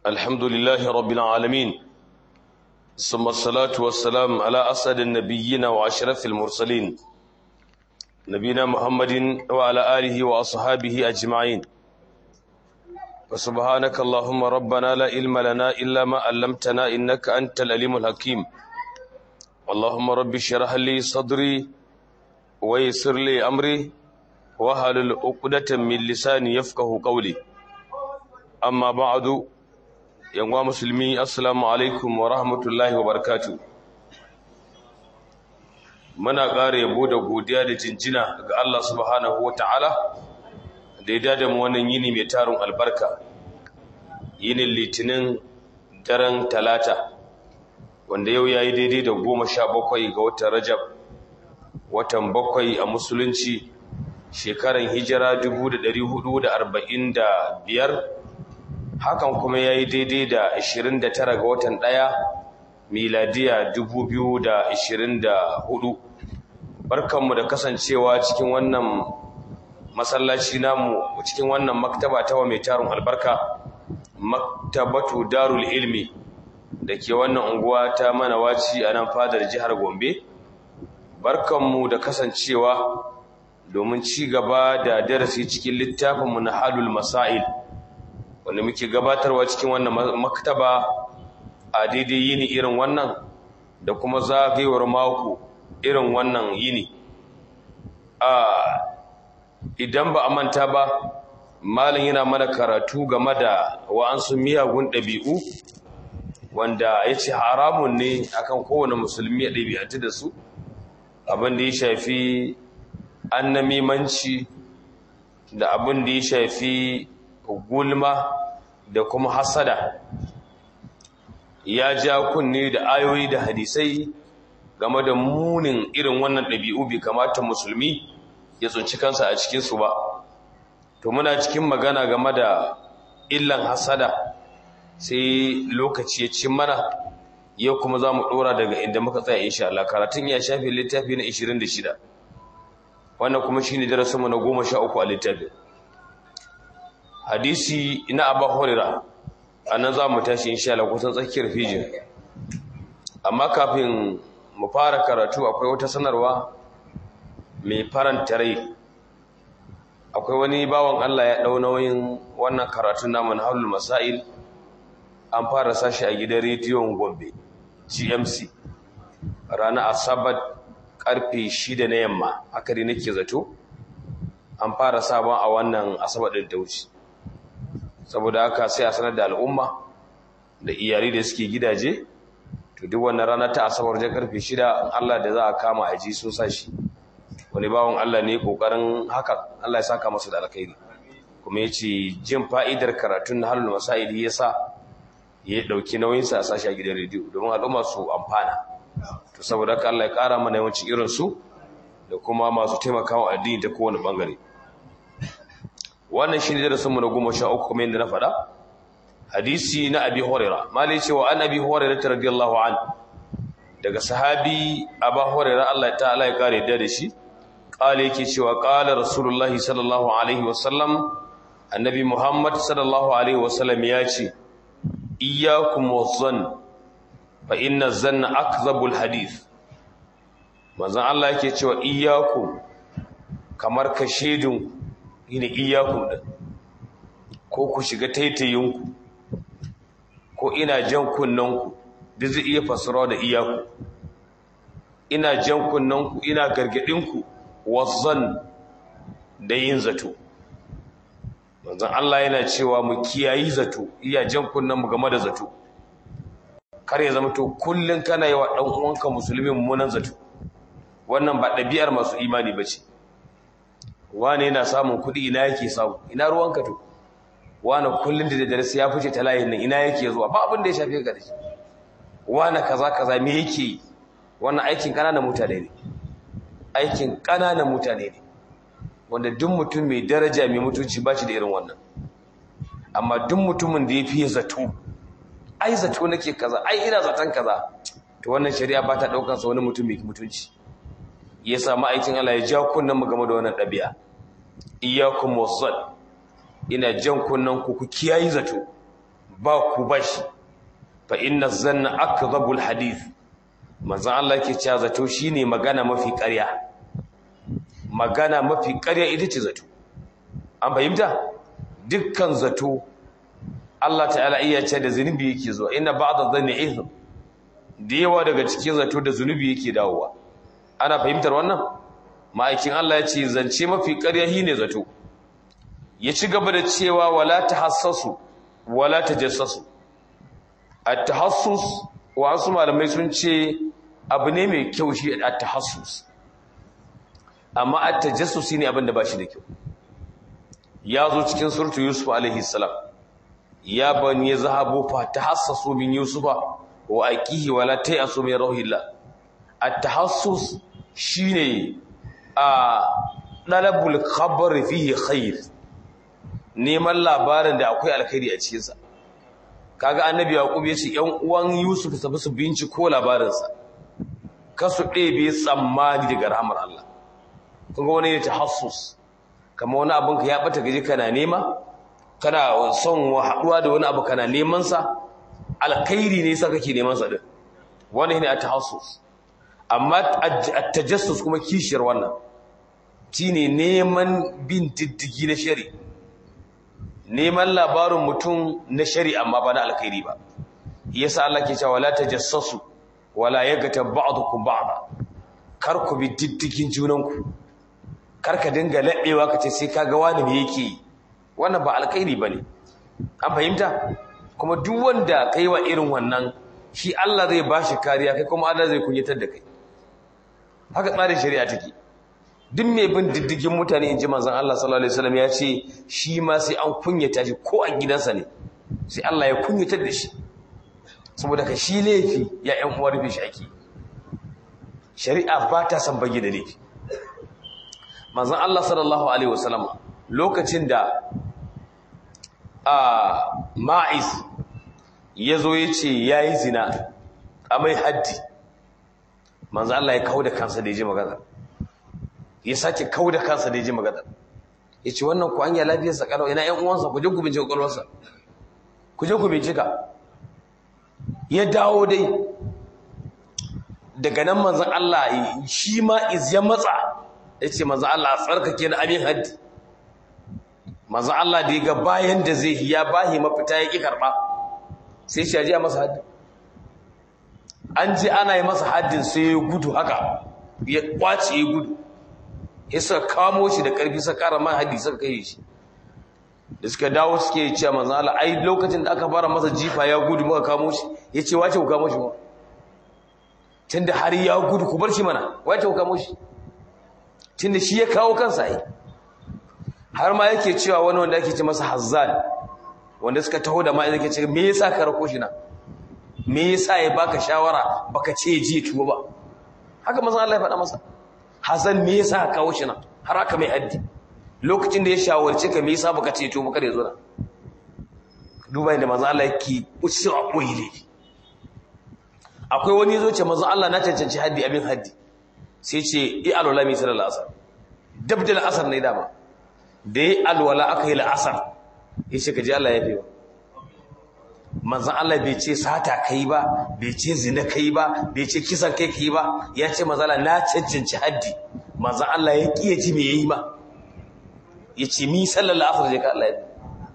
الحمد لله رب العالمين ثم الصلاة والسلام على أسعد النبيين وأشرف المرسلين نبينا محمد وعلى آله وأصحابه أجمعين وسبحانك اللهم ربنا لا علم لنا إلا ما علمتنا إنك أنت العليم الحكيم اللهم رب اشرح لي صدري ويسر لي أمري وهل عقدة من لساني يفقه قولي أما بعد yanwa musulmi assalamu alaikum wa rahmatullahi wa barakatu muna ƙara yabo da godiya da jinjina ga Allah subhanahu wa ta'ala da ya dada mu wannan yini mai tarin albarka yinin litinin daren talata wanda yau ya yi daidai da goma sha bakwai ga watan rajab watan bakwai a musulunci shekaran hijira dubu da ɗari hudu da arba'in da biyar hakan kuma ya yi daidai da 29 ga watan ɗaya miladiya 2024 barkanmu da kasancewa cikin wannan masallaci namu cikin wannan maktaba ta wa mai tarin albarka maktabatu darul ilmi da ke wannan unguwa ta manawaci a nan fadar jihar gombe barkanmu da kasancewa domin ci gaba da darasi cikin littafinmu na halul masail wanda muke gabatarwa cikin wannan maktaba a daidai yini irin wannan da kuma zagayewar mako irin wannan yini a idan ba a manta ba malin yana mana karatu game da wa'ansu miyagun ɗabi'u wanda ya ce haramun ne akan kowane musulmi ya ɗabi'atu da su abin da ya shafi annamimanci da abin da ya shafi gulma da kuma hasada ya ja kunne da ayoyi da hadisai game da munin irin wannan ɗabi'u bai kamata musulmi ya tsunci kansa a cikinsu ba to muna cikin magana game da illan hasada sai lokaci ya cin mana yau kuma za mu ɗora daga inda muka tsaya insha Allah karatun ya shafi littafi na 26 wannan kuma shi ne darasinmu na 13 a littafin hadisi na abu horira a nan za mu tashi insha Allah kusan tsakiyar fijin amma kafin mu fara karatu akwai wata sanarwa mai faranta rai akwai wani bawan Allah ya ɗau nauyin wannan karatun namu na haulul masail an fara sashi a gidan rediyon gombe gmc ranar asabar karfe shida na yamma haka dai nake zato an fara sabon a wannan asabar ɗin ta wuce saboda haka sai a sanar da al'umma da iyali da suke gidaje to duk wannan rana ta asabar wajen karfe shida Allah da za a kama a ji so sashi wani bawon Allah ne kokarin haka Allah ya saka masa da alkhairi kuma ya ce jin fa'idar karatun na halin masaili ya sa ya ɗauki nauyinsa a sashi a gidan rediyo domin al'umma su amfana to saboda haka Allah ya ƙara mana yawanci irinsu da kuma masu taimakawa addini ta kowane ɓangare wannan shi ne darasinmu na goma sha uku kuma yadda na faɗa hadisi na abi horira mali cewa an abi horira ta radiyallahu an daga sahabi aba horira Allah ta Allah ya kare da da shi ƙala yake cewa ƙala rasulullahi sallallahu alaihi wasallam annabi muhammad sallallahu alaihi wasallam ya ce iyyakum wazzan fa inna zanna akzabul hadith manzon Allah yake cewa iyyakum kamar ka shedinku ina iyakun ɗin ko ku shiga taitayinku ko ina jan kunnanku duk zai iya fasarawa da iyaku ina jan kunnanku ina gargaɗinku wazzan da yin zato manzan Allah yana cewa mu kiyayi zato iya jan kunnanmu game da zato kar ya zama to kullum kana yi wa ɗan uwanka musulmi mummunan zato wannan ba ɗabi'ar masu imani ba ce wane yana samun kuɗi ina yake samu ina ruwanka to wane kullum da daddare sai ya fice ta layin nan ina yake zuwa ba abin da ya shafe ka da shi wane kaza kaza me yake yi wannan aikin ƙananan mutane ne aikin ƙananan mutane ne wanda duk mutum mai daraja mai mutunci ba shi da irin wannan amma duk mutumin da ya fiye zato ai zato nake kaza ai ina zaton kaza to wannan shari'a ba ta ɗaukar sa wani mutum mai mutunci ya sa ma'aikin Allah ya ja kunnen mu game da wannan ɗabi'a iyyakum wazzal ina jan kunnen ku ku kiyayi zato ba ku bashi fa inna zanna akdhabul hadith manzon Allah yake cewa zato shine magana mafi ƙarya magana mafi ƙarya ita ce zato an fahimta dukkan zato Allah ta'ala iya ce da zunubi yake zuwa inna ba'da dhanni ithm da yawa daga cikin zato da zunubi yake dawowa ana fahimtar wannan ma'aikin Allah ya ce zance mafi ƙarya shine zato ya ci gaba da cewa wala tahassasu wala tajassasu at-tahassus wa wasu malamai sun ce abu ne mai kyau shi at-tahassus amma at-tajassus ne abin da ba shi da kyau ya zo cikin surtu yusuf alaihi salam ya bani zahabu fa tahassasu min yusufa wa aqihi wala ta'asu min rauhillah at-tahassus shine a dalabul khabar fihi khair neman labarin da akwai alkhairi a cikin sa kaga annabi yaqub yace yan uwan yusuf su bi su binciko labarin sa kasu ɗebe tsammani daga rahmar Allah kun ga wani ne tahassus kamar wani abin ka ya bata gaji kana nema kana son haɗuwa da wani abu kana neman sa alkhairi ne sa kake neman sa din wani ne at-tahassus amma at-tajassus kuma kishiyar wannan shine neman bin diddigi na shari neman labarin mutum na shari amma ba na alkhairi ba yasa Allah ke cewa la tajassasu wala yaghtab ba'dukum ba'da kar ku bi diddigin junanku kar ka dinga laɗewa ka ce sai kaga wani me yake wannan ba alkhairi bane an fahimta kuma duk wanda kai wa irin wannan shi Allah zai bashi kariya kai kuma Allah zai kunyatar da kai haka tsarin shari'a take duk mai bin diddigin mutane inji manzon Allah sallallahu alaihi wasallam ya ce shi ma sai an kunyata shi ko a gidansa ne sai Allah ya kunyatar da shi saboda ka shi laifi ya ƴan uwar bi shi ake shari'a ba ta san bagi da laifi manzon Allah sallallahu alaihi wasallam lokacin da a ma'iz ya zo ya ce ya yi zina a mai haddi manzo Allah ya kawo da kansa da ya ji magana ya sake kawo da kansa da ya ji magana ya ce wannan ku an yi lafiyarsa kalau ina ‘yan uwansa ku je ku bincika ƙwaƙwalwarsa ku je ku bincika ya dawo dai daga nan manzan Allah shi ma iz ya matsa ya ce manzan Allah a tsarkake na abin haddi manzan Allah da ya ga bayan da zai ya bahi mafita ya ƙi karɓa sai shi ajiya masa haddi an ji ana yi masa haddin sai ya gudu haka ya kwace ya gudu ya suka kamo shi da ƙarfi suka ƙara ma haddi suka kai shi da suka dawo suke yi cewa manzan Allah ai lokacin da aka fara masa jifa ya gudu muka kamo shi ya ce wace ku kamo shi ma tunda har ya gudu ku bar shi mana wace ku kamo shi tunda shi ya kawo kansa ai har ma yake cewa wani wanda ake ce masa hazzan wanda suka taho da ma'aikata ke ce me yasa ka rako shi na me yasa ya baka shawara baka ce ji tuwo ba haka manzon Allah ya faɗa masa Hassan me yasa ka kawo shi na har aka mai haddi lokacin da ya shawarce ka me yasa baka ce tuwo kada ya zo na duba inda manzon Allah yake usi a koyi akwai wani yazo ce manzon Allah na cancanci haddi abin haddi sai ce i alwala mi sallallahu alaihi wasallam dabdal asar ne dama da yi alwala aka yi la'asar ya ce gaji Allah ya fi ba manzan Allah bai ce sata kai ba bai ce zina kai ba bai ce kisan kai kai ba ya ce manzan na cancanci haddi manzan Allah ya ƙi ya ji me ya yi ba ya ce mi sallar la'asar je ka Allah ya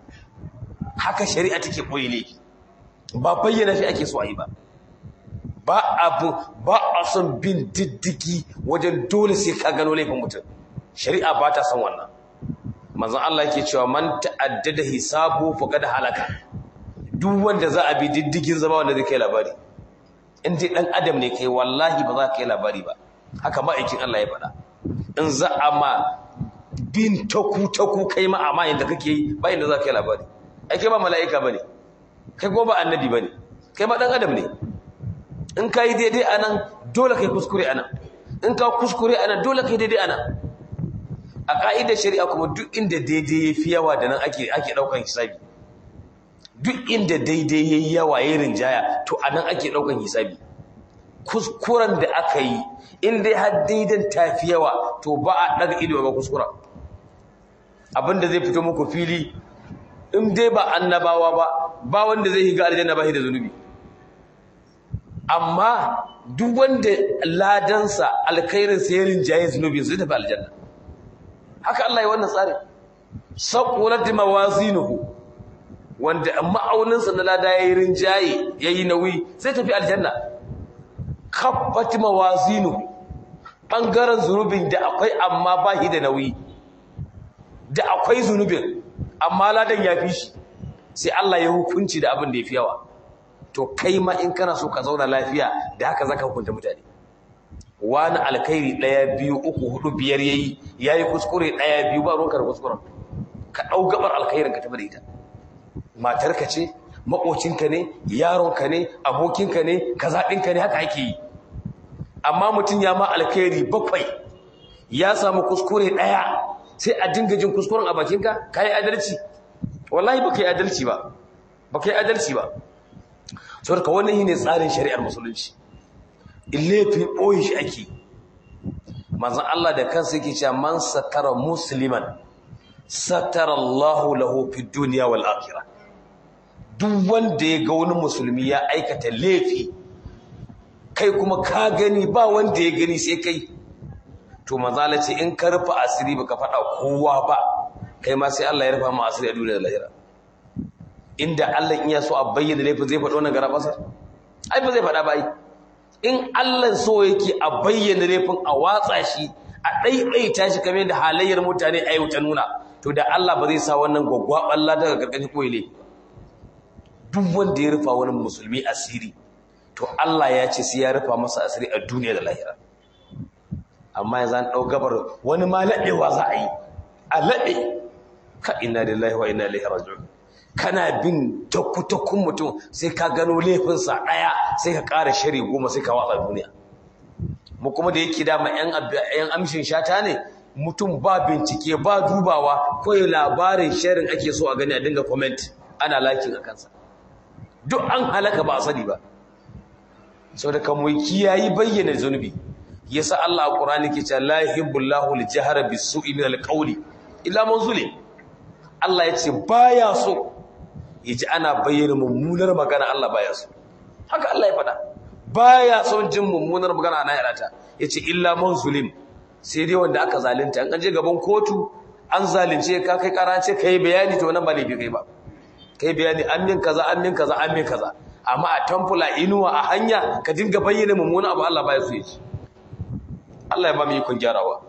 haka shari'a take ɓoye ne ba bayyana shi ake so a yi ba ba abu ba a son bin diddigi wajen dole sai ka gano laifin mutum shari'a ba ta son wannan manzon Allah yake cewa man ta'addada hisabu faqad halaka duk wanda za a bi diddigin zama wanda zai kai labari in dai dan adam ne kai wallahi ba za ka kai labari ba haka ma'aikin Allah ya faɗa in za a ma bin taku taku kai ma amma inda kake yi ba inda za ka kai labari ai kai ba mala'ika bane kai ko ba annabi bane kai ma dan adam ne in ka yi daidai anan dole kai kuskure anan in ka kuskure anan dole kai daidai anan a ƙa'idar shari'a kuma duk inda daidai ya fi yawa da nan ake ɗaukan hisabi duk inda daidai ya yi yawa ya rinjaya to a nan ake ɗaukan hisabi kuskuren da aka yi in dai har daidan ta fi yawa to ba a ɗaga ido ga kuskura abinda zai fito muku fili in dai ba annabawa ba ba wanda zai higa aljanna ba shi da zunubi amma duk wanda ladansa alkhairinsa ya rinjaye zunubin zai tafi aljanna haka Allah ya wannan tsari saqulat mawazinuhu wanda ma'auninsa na lada yayi rinjaye yayi nauyi zai tafi aljanna khaffat mawazinuhu bangaren zunubin da akwai amma ba shi da nauyi da akwai zunubin amma ladan ya fi shi sai Allah ya hukunci da abin da ya fi yawa to kai ma in kana so ka zauna lafiya da haka zaka hukunta mutane wani alkhairi ɗaya biyu uku hudu biyar yayi yayi kuskure ɗaya biyu ba ruwanka da kuskuren ka ɗau gabar alkhairin ka tafi da ita matarka ce maƙocinka ne yaronka ne abokinka ne kaza ɗinka ne haka ake yi amma mutum ya ma alkhairi bakwai ya samu kuskure ɗaya sai a dinga jin kuskuren a bakinka ka yi adalci wallahi baka yi adalci ba baka yi adalci ba saboda wannan shine tsarin shari'ar musulunci in laifin ɓoye shi ake manzon Allah da kansa yake cewa man satara musliman satara Allahu lahu fid dunya wal akhirah duk wanda ya ga wani musulmi ya aikata laifi kai kuma ka gani ba wanda ya gani sai kai to manzala ce in ka rufa asiri baka faɗa kowa ba kai ma sai Allah ya rufa ma asiri a duniya da lahira inda Allah in ya so a bayyana laifin zai faɗo wannan garabasa ai ba zai faɗa ba ai in Allah so yake a bayyana laifin a watsa shi a ɗaiɗaita shi kamar da halayyar mutane a yau ta nuna to da Allah ba zai sa wannan gwaggwaɓar lada daga ƙarƙashin koyi laifi duk wanda ya rufa wani musulmi asiri to Allah ya ce sai ya rufa masa asiri a duniya da lahira amma yanzu an ɗau gabar wani ma laɗewa za a yi a laɗe ka ina lillahi wa ina ilaihi raji'un kana bin takku-takkun mutum sai ka gano laifinsa ɗaya sai ka ƙara shari goma sai ka watsa duniya mu kuma da yake dama yan amshin shata ne mutum ba bincike ba dubawa kawai labarin sharin ake so a gani a dinga comment ana lakin a kansa duk an halaka ba a sani ba sau da kamuwa kiyayi bayyana zunubi yasa Allah a Qur'ani ke cewa la yuhibbullahu al-jahra bis-su'i min al-qawli illa man zulim Allah ya ce baya so yaji ana bayyana mummunar magana Allah baya so haka Allah ya faɗa baya son jin mummunar magana ana yarata yace illa man zulim sai dai wanda aka zalunta an je gaban kotu an zalunce ka kai karace kai bayani to nan ba laifi kai ba kai bayani an min kaza an min kaza an min kaza amma a tamfula inuwa a hanya ka dinga bayyana mummuna abu Allah baya so yaji Allah ya ba mu ikon gyarawa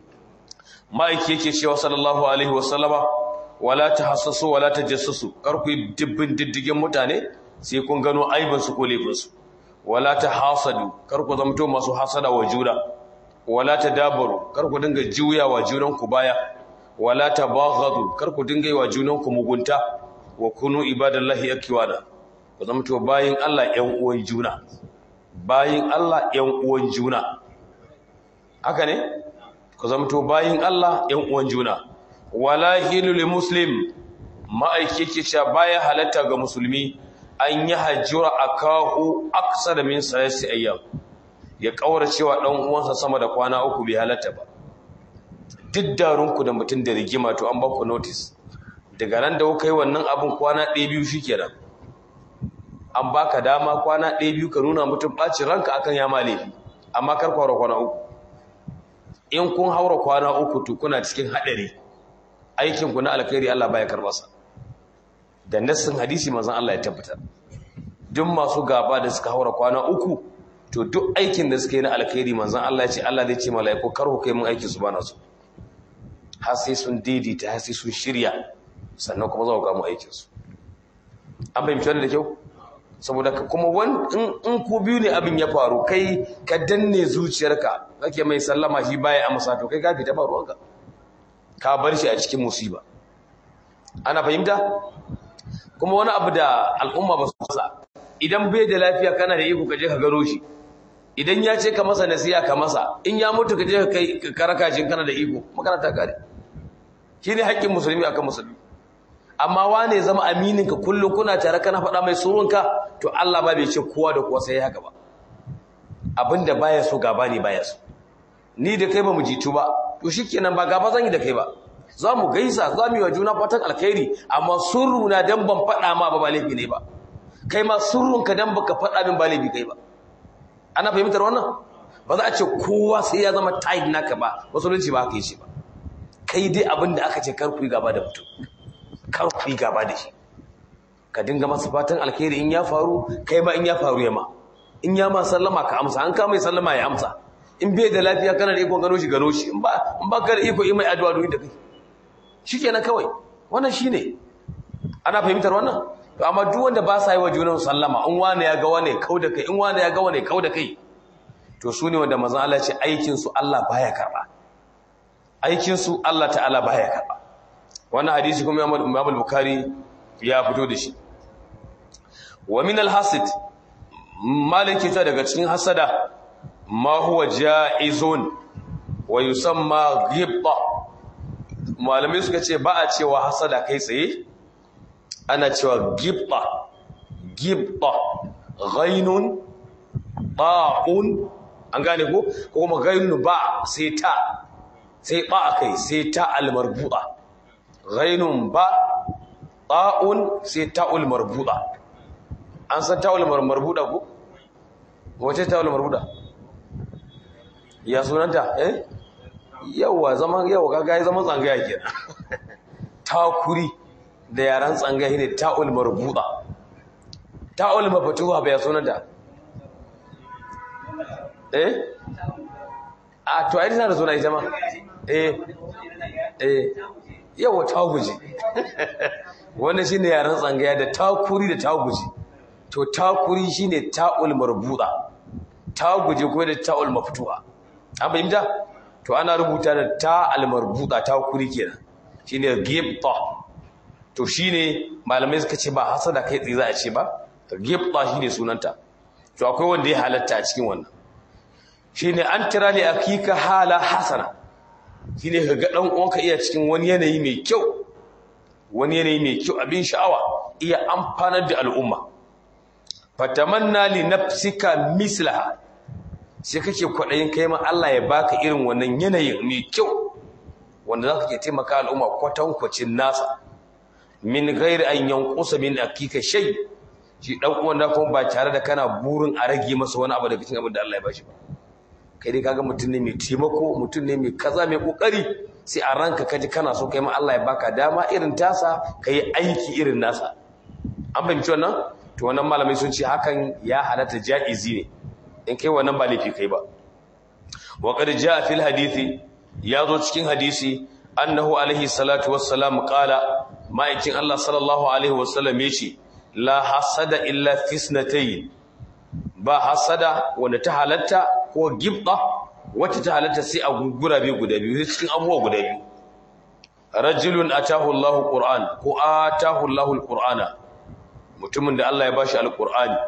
ma'aiki yake cewa sallallahu alaihi wasallama wala tahassasu wala tajassasu kar ku dibbin diddigin mutane sai kun gano aibin su ko laifin su wala tahasadu kar ku zamto masu hasada wa juna wala tadabaru kar ku dinga juya wa junan ku baya wala tabaghadu kar ku dinga yi wa junan ku mugunta wa kunu ibadallahi akwana ku zamto bayin Allah ƴan uwan juna bayin Allah ƴan uwan juna haka ne ku zamto bayin Allah ƴan uwan juna wala hilu lil muslim ma'aiki ke cewa baya halatta ga musulmi an yi hajjura akahu aksara min salasi ayyam ya kaura cewa dan uwansa sama da kwana uku bai halatta ba duk darunku da mutum da rigima to an ba ku notice daga nan da kuka yi wannan abin kwana ɗaya biyu shikenan an baka dama kwana ɗaya biyu ka nuna mutum ɓacin ranka akan ya ma laifi amma kar ku kwana uku in kun haura kwana uku to kuna cikin haɗari aikinku na alkhairi Allah baya karbasa da nassin hadisi manzon Allah ya tabbatar duk masu gaba da suka haura kwana uku to duk aikin da suka yi na alkhairi manzon Allah ya ce Allah zai ce mala'iku kar ku kai mun aikin su bana su har sai sun daidaita har sai sun shirya sannan kuma za ku ga mu aikin su an fahimci wannan da kyau saboda ka kuma in ku biyu ne abin ya faru kai ka danne zuciyarka kake mai sallama shi baya amsa to kai ka fita ba ruwanka ka bar shi a cikin musiba ana fahimta kuma wani abu da al'umma ba su masa idan bai da lafiya kana da iko ka je ka gano shi idan ya ce ka masa nasiya ka masa in ya mutu ka je ka kai ka karaka shi kana da iko makaranta kare shine haƙƙin musulmi akan musulmi amma wane zama aminin ka kullum kuna tare kana faɗa mai surunka to Allah ba bai ce kowa da kowa sai haka ba abinda baya so gaba ne baya so ni da kai ba mu jitu ba to shikenan ba gaba zan yi da kai ba za mu gaisa za mu yi wa juna fatan alkhairi amma surruna dan ban faɗa ma ba ba laifi ne ba kai ma surrunka dan baka faɗa min ba laifi kai ba ana fahimtar wannan ba za a ce kowa sai ya zama tight naka ba musulunci ba haka yi shi ba kai dai abin da aka ce kar ku yi gaba da mutum kar ku yi gaba da shi ka dinga masa fatan alkhairi in ya faru kai ma in ya faru ya ma in ya ma sallama ka amsa an ka mai sallama ya amsa in bai da lafiya kana da iko gano shi gano shi in ba in ba ka da iko yi mai addu'a domin da kai shikenan kawai wannan shine ana fahimtar wannan to amma duk wanda ba sa yi wa junan sallama in wani ya ga wani kau da kai in wani ya ga wani kau da kai to su ne wanda manzon Allah ya ce aikin su Allah baya karba aikin su Allah ta'ala baya karba wannan hadisi kuma Imam al-Bukhari ya fito da shi wa min al-hasid maliki ta daga cikin hasada ma huwa ja'izun wa yusamma ghibta malamai suka ce ba a cewa hasada kai tsaye ana cewa ghibta ghibta ghainun ba'un an gane ko ko kuma ghainun ba sai ta sai ba kai sai ta al-marbuta ghainun ba ta'un sai ta'ul marbuta an san ta'ul marbuta ko wace ta'ul marbuta ya sunanta eh yawa zaman yawa kaga ya zaman tsangaya kenan takuri da yaran tsangaya ne ta'ul marbuta ta'ul mafatuha bai sunanta eh a to ai tana da suna ita ma eh eh yawa ta guji wannan shine yaran tsangaya da takuri da ta guji to takuri shine ta'ul marbuta ta guji ko da ta'ul maftuha an fahimta to ana rubuta da ta'al marbuta takuri kenan shine gibta to shine malamai suka ce ba hasada kai tsaye za a ce ba gibta shine sunanta to akwai wanda ya halatta a cikin wannan shine an tira li akika hala hasana shine ka ga dan uwanka iya cikin wani yanayi mai kyau wani yanayi mai kyau abin sha'awa iya amfanar da al'umma fatamanna li nafsika mislaha sai kake kwadayin kai ma Allah ya baka irin wannan yanayin mai kyau wanda zaka ke taimaka al'umma kwatankwacin nasa min ghairi an yanqusa min akika shay shi dan uwan da kuma ba tare da kana burin a rage masa wani abu daga cikin abin da Allah ya bashi ba kai dai kaga mutum ne mai taimako mutum ne mai kaza mai kokari sai a ranka kaji kana so kai ma Allah ya baka dama irin tasa kai aiki irin nasa an fahimci wannan to wannan malamai sun ce hakan ya halatta jaizi ne in kai wannan ba laifi kai ba wa qad jaa fil hadisi ya zo cikin hadisi annahu alaihi salatu wassalam qala ma'aikin Allah sallallahu alaihi wasallam yace la hasada illa fisnatayn ba hasada wanda ta halatta ko gibda wacce ta halatta sai a gugura biyu guda biyu cikin abubuwa guda biyu rajulun atahu Allahu Qur'an ko atahu Allahu al-Qur'ana mutumin da Allah ya bashi al-Qur'ani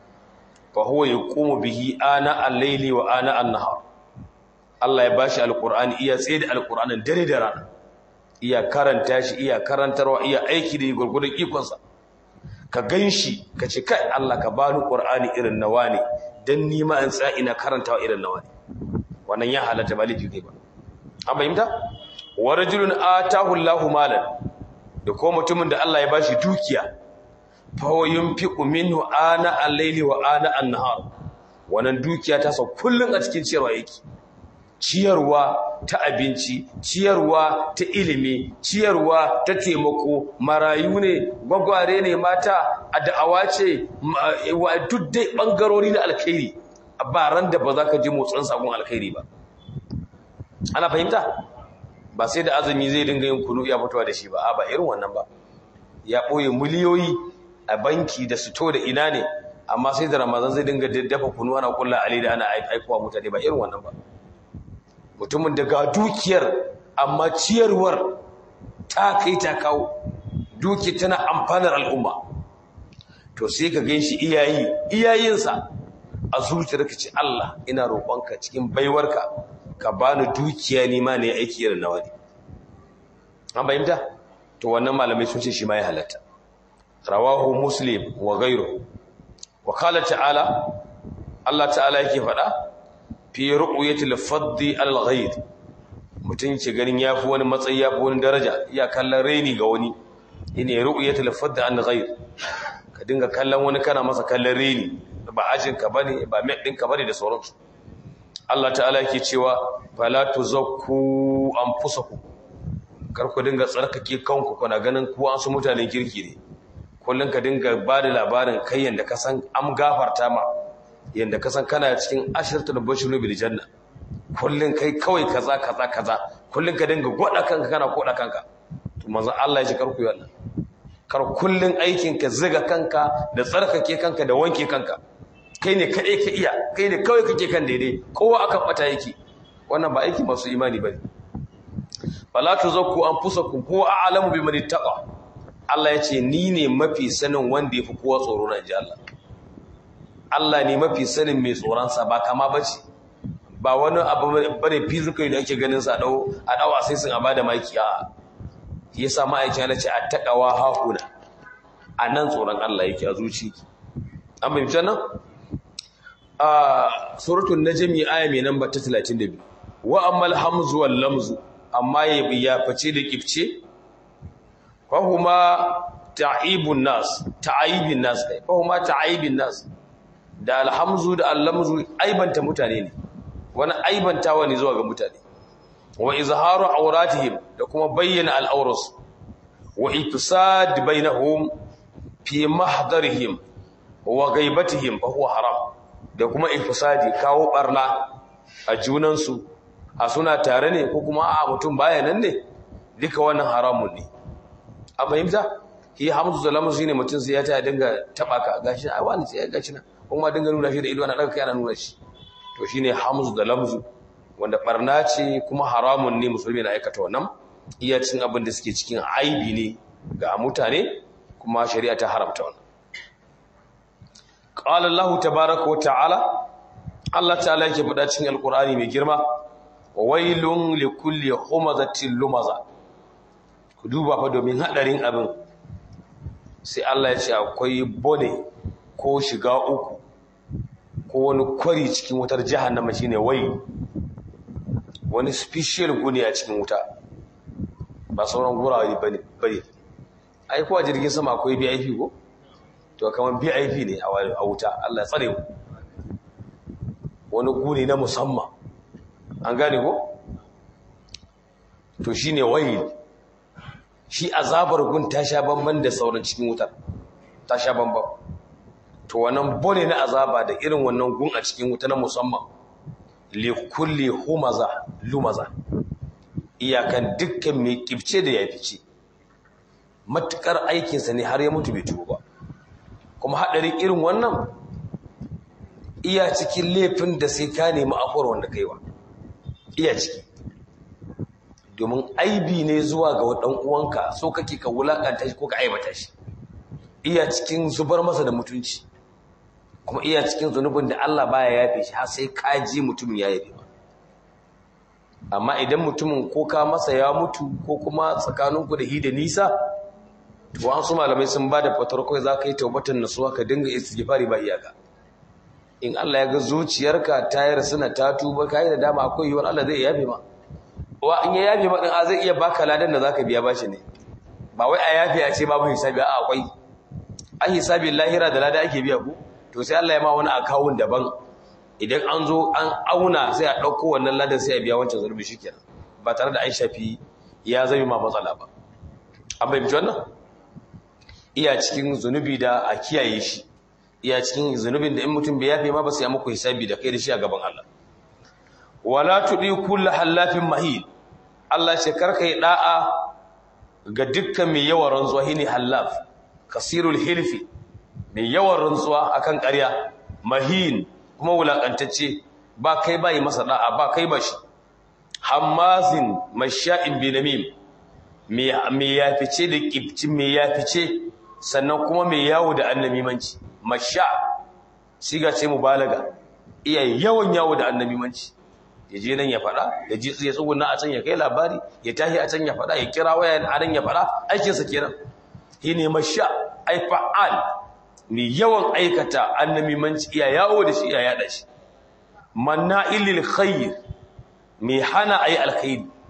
fa huwa yaqumu bihi ana al-layli wa ana an-nahar Allah ya bashi al-Qur'ani iya tsaye da al-Qur'anin dare da rana iya karanta shi iya karantarwa iya aiki da gurgurdan ikonsa ka ganshi ka ce kai Allah ka bani Qur'ani irin nawa ne dan ni ma in tsaya ina karantawa irin nawa ne wannan ya halatta ba laifi kai ba an fahimta wa rajulun atahu Allahu malan da ko mutumin da Allah ya bashi dukiya fa huwa yunfiqu minhu ana al-layli wa ana an-nahar wannan dukiya ta sa kullun a cikin ciyarwa yake ciyarwa ta abinci ciyarwa ta ilimi ciyarwa ta taimako marayu ne gwagware ne mata a da'awa ce wa duk dai bangarori na alkhairi ba ran da ba za ka ji motsin sakon alkhairi ba ana fahimta ba sai da azumi zai dinga yin kunu ya fitowa da shi ba a ba irin wannan ba ya ɓoye miliyoyi a banki da sito da ina ne amma sai da ramazan zai dinga dafa kunu ana kulla ali da ana aikowa mutane ba irin wannan ba mutumin da ga dukiyar amma ciyarwar ta kai ta kawo duki tana amfanar al'umma to sai ka gan shi iyayi iyayinsa a zuciyar ka ce Allah ina roƙonka cikin baiwarka ka bani dukiya ni ma ne aiki irin nawa ne an bayyanta to wannan malamai sun ce shi ma ya halatta rawahu muslim wa ghayruhu wa qala ta'ala Allah ta'ala yake faɗa fi ru'yati al-faddi al-ghayr mutum ke ganin ya fi wani matsayi ya fi wani daraja iya kallon raini ga wani ina ya ru'u ya talafar da an ghair ka dinga kallon wani kana masa kallon raini ba ajinka ba ne ba mai ɗinka ba ne da sauransu Allah ta'ala yake cewa fala tuzakku anfusakum kar ku dinga tsarkake kanku kuna ganin ku an su mutanen kirki ne kullun ka dinga ba da labarin kai yanda ka san am gafarta ma yanda ka san kana cikin ashratul bashiru bil janna kullun kai kawai kaza kaza kaza kullun ka dinga goda kanka kana koda kanka to manzo Allah ya ce kar ku yi wannan kar kullun aikin ka ziga kanka da tsarkake kanka da wanke kanka kai ne kaɗai ka iya kai ne kawai kake kan daidai kowa akan ɓata yake wannan ba aiki masu imani ba ne fala tuzakku anfusakum huwa a'lamu biman ittaqa Allah yace ni ne mafi sanin wanda yafi kowa tsoro na ji Allah Allah ne mafi sanin mai tsoron sa ba kama bace ba wani abu bane physical da ake ganin sa dau a dawa sai sun abada maki a yasa ma'aikin Allah ce attaqawa hahuna anan tsoron Allah yake a zuci an bayyana nan a suratul najmi aya mai namba ta 32 wa ammal hamzu wal lamzu amma ya fice da kifce fa huma ta'ibun nas ta'ibin nas kai fa huma ta'ibin nas da alhamzu da allamzu aibanta mutane ne wani aibantawa ne zuwa ga mutane wa izharu awratihim da kuma bayyana al'auras wa ifsad bainahum fi mahdarihim wa ghaibatihim fa huwa haram da kuma ifsadi kawo barna a junansu a suna tare ne ko kuma a mutum baya nan ne duka wannan haramun ne a fahimta shi hamzu da lamu shine mutum sai ya ta dinga taba ka gashi a wani sai ya gashi na kuma dinga nuna shi da ido ana daga kai ana nuna shi to shine hamzu da lamzu wanda barna ce kuma haramun ne musulmi na aikata wannan iya cin abin da suke cikin aibi ne ga mutane kuma shari'a ta haramta wannan qala allah tabaaraka wa ta'ala allah ta'ala yake faɗa cikin alqur'ani mai girma wailun likulli humazatin lumaza ku duba fa domin hadarin abin sai Allah ya ce akwai bone ko shiga uku ko wani kwari cikin wutar jahannama shine wai wani special gune a cikin wuta ba sauran gurawa bane bane ai kuwa jirgin sama akwai VIP ko to kamar VIP ne a wuta Allah ya tsare mu wani gune na musamman an gane ko to shine wayil shi azabar gun ta sha bamban da sauran cikin wutar ta sha bamban to wannan bone na azaba da irin wannan gun a cikin wuta na musamman li kulli humaza lumaza iyakan dukkan mai kibce da ya fice matukar aikinsa ne har ya mutu bai tuba ba kuma hadarin irin wannan iya cikin laifin da sai ka nemi afuwar wanda kaiwa iya ciki domin aibi ne zuwa ga ɗan uwanka so kake ka wulakanta shi ko ka aibata shi iya cikin zubar masa da mutunci kuma iya cikin zunubin da Allah baya yafe shi har sai ka ji mutumin ya yafe ba amma idan mutumin ko ka masa ya mutu ko kuma tsakaninku da hi da nisa to an su malamai sun ba da fatar kawai za ka yi taubatan nasuwa ka dinga istighfari ba iyaka in Allah ya ga zuciyarka ta yi rasuna ta tuba ka yi da dama akwai yiwuwar Allah zai yafe ma wa in ya yafe ma din a zai iya baka ladan da zaka biya bashi ne ba wai a yafe a ce babu hisabi a akwai an hisabi lahira da lada ake biya ku to sai Allah ya ma wani akawun daban idan an zo an auna sai a ɗauko wannan ladan sai a biya wancan zurbi shikenan ba tare da an shafi ya zama ma matsala ba an fahimci wannan iya cikin zunubi da a kiyaye shi iya cikin zunubin da in mutum bai yafe ma ba sai ya muku hisabi da kai da shi a gaban Allah wala tudi kullu halafin mahil Allah ce karka yi da'a ga dukkan mai yawan rantsuwa shine halaf kasirul hilfi mai yawan rantsuwa akan ƙarya mahin kuma wulakantacce ba kai ba yi masa da'a ba kai ba shi hammazin masha'in binamim mai yafice da kibci mai yafice sannan kuma mai yawo da annamimanci masha siga ce mubalaga iya yawan yawo da annamimanci ya je nan ya faɗa ya ji ya tsuguna a can ya kai labari ya tashi a can ya faɗa ya kira waya a nan ya faɗa aikinsa kenan shi ne masha ai fa'al mai yawan aikata annamimanci iya yawo da shi iya yaɗa shi manna ilil khair mai hana ai alkhairi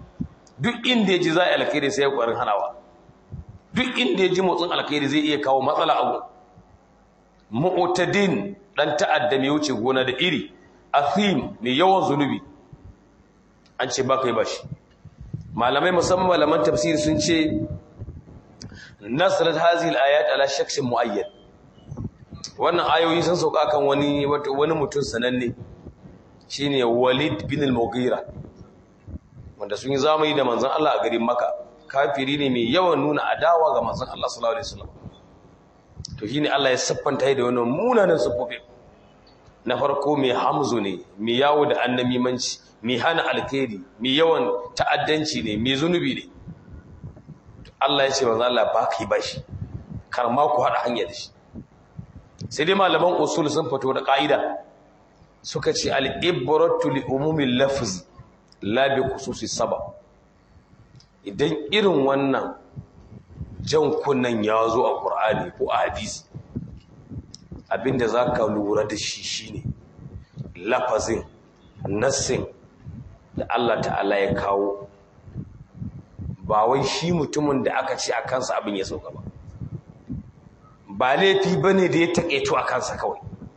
duk inda ya ji za a yi alkhairi sai ya ƙwarin hanawa duk inda ya ji motsin alkhairi zai iya kawo matsala abu mu'tadin dan ta'adda mai wuce gona da iri athim mai yawan zunubi an ce ba kai bashi malamai musamman malaman tafsiri sun ce nasarat hazihi al-ayat ala shakhsin muayyan wannan ayoyi sun sauka kan wani wani mutum sananne shine Walid bin al-Mughira wanda sun yi zamani da manzon Allah a garin Makka kafiri ne mai yawan nuna adawa ga manzon Allah sallallahu alaihi wasallam to shine Allah ya siffanta da wannan munanan siffofi na farko mai hamzu ne mai yawo da annamimanci mai hana alkhairi mai yawan ta'addanci ne mai zunubi ne Allah ya ce manzon Allah ba kai bashi kar ma ku hada hanya da shi sai dai malaman usul sun fito da ka'ida suka ce al-ibratu li umumil lafz la bi khususi sabab idan irin wannan jan kunnan ya zo a ƙur'ani ko a hadisi abinda za ka lura da shi shine lafazin nassin da Allah ta'ala ya kawo ba wai shi mutumin da aka ce a kansa abin ya sauka ba ba laifi ba ne da ya taƙaito a kansa kawai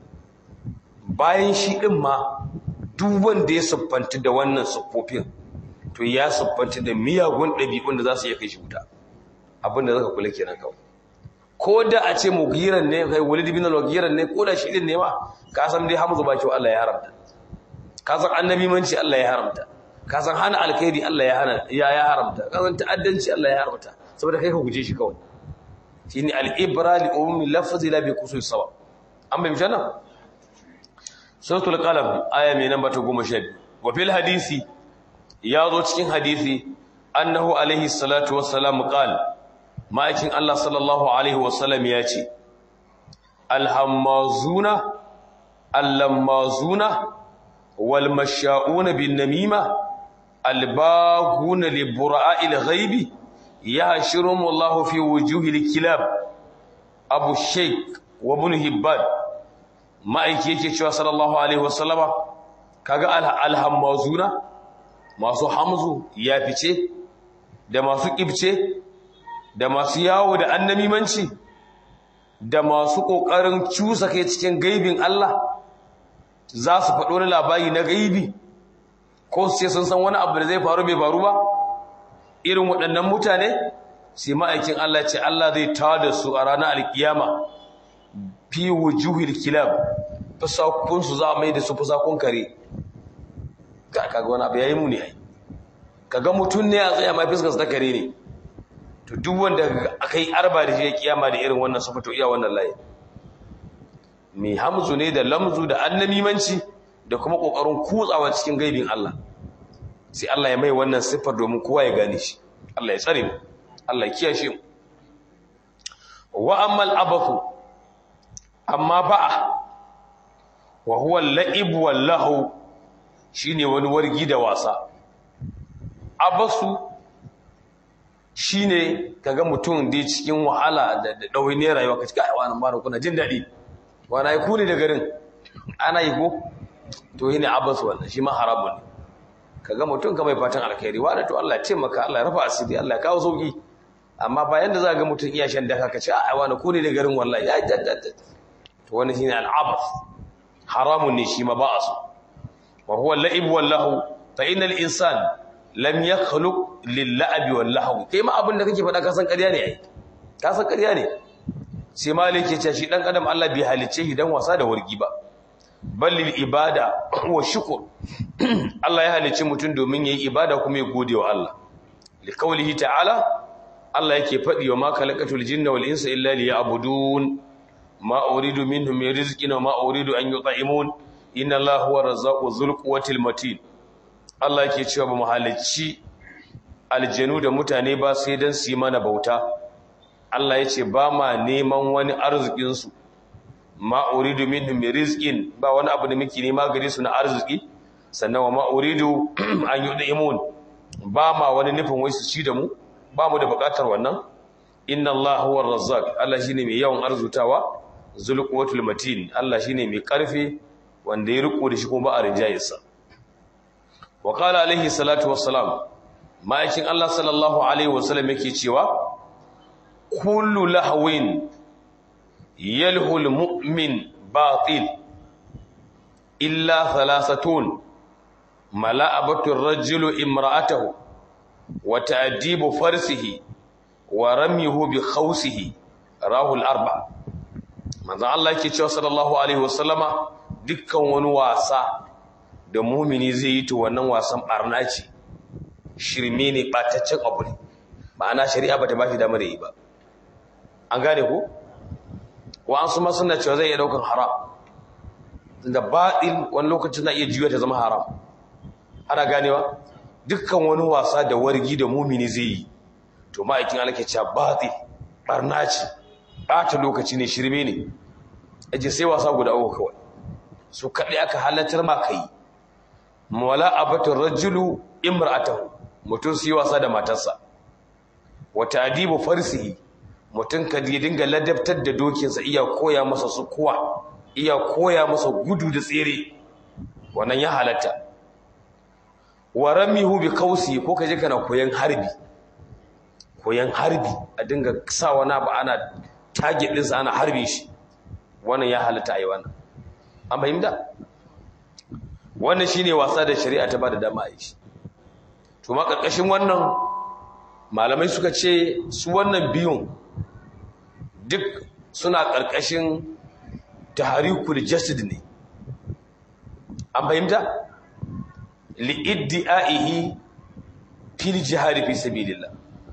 bayan shi ɗin ma duk wanda ya siffanta da wannan siffofin to ya siffanta da miyagun ɗabi'un da za su iya kai shi wuta abinda zaka kula kenan kawai ko da a ce mugiran ne kai walid bin al-mugiran ne ko da shi din ne ma ka san dai hamzu ba kyau Allah ya haramta ka san annabi manci Allah ya haramta ka san hana alkhairi Allah ya hana ya ya haramta ka san ta'addanci Allah ya haramta saboda kai ka guje shi kawai shine al-ibra li ummi lafzi la bi khusus sabab an bai mishana suratul qalam aya mai namba ta 12 wa fil hadisi ya zo cikin hadisi annahu alaihi salatu wassalam qala ma'aikin Allah sallallahu alaihi wasallam ya ce alhammazuna allamazuna wal masha'una bin namima albaguna li bura'il ghaibi yahshuruhum Allah fi wujuhil kilab abu shaykh wa ibn hibban ma'aiki yake cewa sallallahu alaihi wasallama kaga alhammazuna masu hamzu ya fice da masu kibce da masu yawo da annamimanci da masu ƙoƙarin cusa kai cikin gaibin Allah za su faɗo wani labari na gaibi ko sai sun san wani abu da zai faru bai faru ba irin waɗannan mutane sai ma'aikin Allah ce Allah zai tada su a ranar alkiyama fi wujuhil kilab fasakun su za a mai da su fasakun kare ga kaga wani abu yayi muni ai kaga mutun ne a tsaya mai fiskar ta kare ne to duk wanda aka yi arba da shi ya kiyama da irin wannan sufa to iya wannan layi mai hamzu ne da lamzu da annamimanci da kuma kokarin kutsawa cikin gaibin Allah sai Allah ya mai wannan siffar domin kowa ya gane shi Allah ya tsare mu Allah ya kiyashe mu wa ammal abathu amma ba'a wa huwa al-la'ib wal lahu shine wani wargi da wasa abasu shine kaga mutum da cikin wahala da ɗawainiyar rayuwa ka cika a wani mara kuna jin daɗi wani ya kuli da garin ana yi ko to yi ne abbas wannan shi ma haramun ne kaga mutum ka mai fatan alkhairi wani to Allah ya taimaka Allah ya rafa asiri Allah ya kawo sauki amma bayan da za ga mutum iya shan daka ka ce a wani kuli da garin wallahi ya jaddada to wani shine al'abas haramun ne shi ma ba a so wa huwa al-la'ib wallahu fa innal insana lam yakhluq lil-la'bi wal-lahwi kai ma abin da kake faɗa ka san ƙarya ne ai ka san ƙarya ne sai malik ya ce shi dan adam Allah bai halice shi dan wasa da wargi ba ballil ibada wa shukr Allah ya halice mutum domin yayi ibada kuma ya gode wa Allah li qawlihi ta'ala Allah yake faɗi wa ma khalaqatul jinna wal insa illa liya'budun ma uridu minhum min rizqin wa ma uridu an yut'imun inna Allaha huwa razzaqu dhul quwwatil matin Allah yake cewa ba mu halicci aljanu da mutane ba sai dan su yi mana bauta Allah ya ce ba ma neman wani arzikinsu ma uridu minhum min rizqin ba wani abu da muke nema gare su na arziki sannan wa ma uridu an yud'imun ba ma wani nufin wai su ci da mu ba mu da bukatar wannan inna Allah huwa razzaq Allah shine mai yawan arzutawa zul quwwatul matin Allah shine mai karfi wanda ya riko da shi kuma ba a rinjayarsa wa qala alaihi salatu wassalam ma'aikin Allah sallallahu alaihi wasallam yake cewa kullu lahwin yalhul mu'min batil illa thalathatun mala'abatu ar-rajulu imra'atahu wa ta'dibu farsihi wa ramyuhu bi khawsihi rahul arba manzo Allah yake cewa sallallahu alaihi wasallama dukkan wani wasa da mumini zai yi to wannan wasan barna ce shirme ne bataccen abu ne ma'ana shari'a bata bashi damar yi ba an gane ko wa'ansu ma suna cewa zai iya daukan haram da baɗin wani lokacin na iya juya ta zama haram ana ganewa dukkan wani wasa da wargi da mumini zai yi to ma'aikin Allah ke cewa baɗi barna ce ɓata lokaci ne shirme ne aje sai wasa guda uku kawai su kaɗai aka halartar ma kai mawala abatun rajulu imra'atahu mutum su yi wasa da matarsa wata adibu farsihi mutum ka dinga ladabtar da dokinsa iya koya masa su kuwa iya koya masa gudu da tsere wannan ya halatta wa ramihu bi kausi ko ka je kana koyan harbi koyan harbi a dinga sa wani abu ana target ɗinsa ana harbe shi wannan ya halatta a yi wannan an fahimta wannan shine wasa da shari'a ta ba da dama a yi shi to ma ƙarƙashin wannan malamai suka ce su wannan biyun duk suna ƙarƙashin taharikul jasad ne an fahimta li'iddi'aihi fil jihad fi sabilillah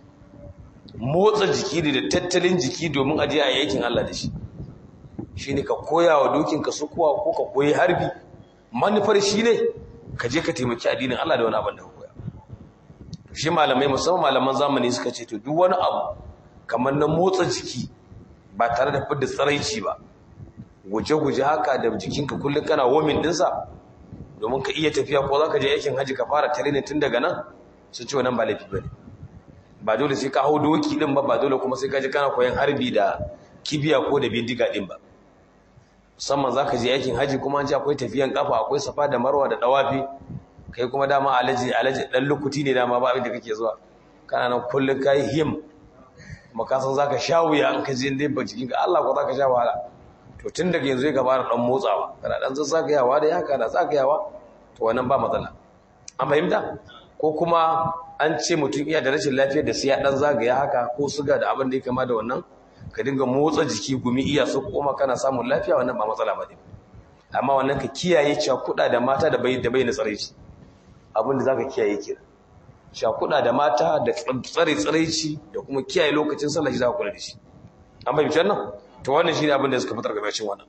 motsa jiki da tattalin jiki domin aje a yakin Allah da shi shine ka koya wa dokin ka sukuwa ko ka koyi harbi manufar shine ka je ka taimaki addinin Allah da wani abin da ka koya shi malamai musamman malaman zamani suka ce to duk wani abu kamar na motsa jiki ba tare da fidda tsaraici ba guje-guje haka da jikinka kullum kana womin dinsa domin ka iya tafiya ko za ka je aikin haji ka fara tare ne tun daga nan sun ce wannan ba laifi ba ne ba dole sai ka hau doki din ba ba dole kuma sai ka je kana koyan harbi da kibiya ko da bindiga din ba musamman za ka je aikin haji kuma an ce akwai tafiyan kafa akwai safa da marwa da dawafi kai kuma dama alaji alaji dan lukuti ne dama ba abin da kake zuwa kana nan kullum ka yi him kuma ka san za ka sha wuya an ka je inda ba jikinka Allah ko za ka sha wahala to tun daga yanzu ya fara dan motsawa kana dan zagayawa da haka da zagayawa to wannan ba matsala an fahimta ko kuma an ce mutum iya da rashin lafiyar da sai ya dan zagaya haka ko suga da abin da ya kama da wannan ka dinga motsa jiki gumi iya su koma kana samun lafiya wannan ba matsala ba ne amma wannan ka kiyaye cakuɗa da mata da bai da bai na tsaraici abin da zaka kiyaye kira cakuɗa da mata da tsare tsaraici da kuma kiyaye lokacin sallah shi za ka kula da shi an fahimci wannan to wannan shine abin da suka fitar gabashin wannan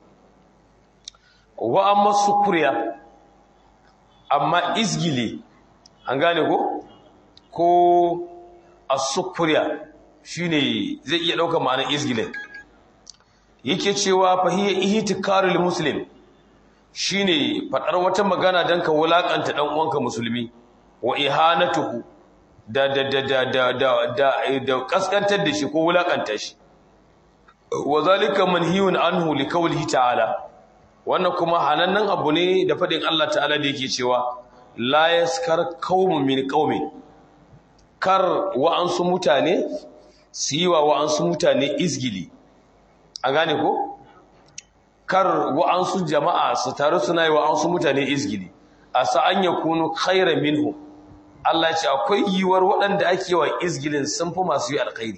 wa amma sukuriya amma izgili an gane ko ko as-sukuriya shine zai iya daukar ma'anar izgilin yake cewa fa hiya ihtikarul muslim shine fadar wata magana dan ka wulakanta dan uwanka musulmi wa ihanatuhu da da da da da da da kaskantar da shi ko wulakanta shi wa zalika manhiyun anhu liqawlihi ta'ala wannan kuma hanannan abu ne da fadin Allah ta'ala da yake cewa la yaskar qaumun min qaumin kar wa'ansu mutane su yi wa wa'ansu mutane izgili a gane ko kar wa'ansu jama'a su taru suna yi wa'ansu mutane izgili a sa'an ya kunu khairan minhu Allah ce akwai yiwuwar waɗanda ake wa izgilin sun fi masu yi alkhairi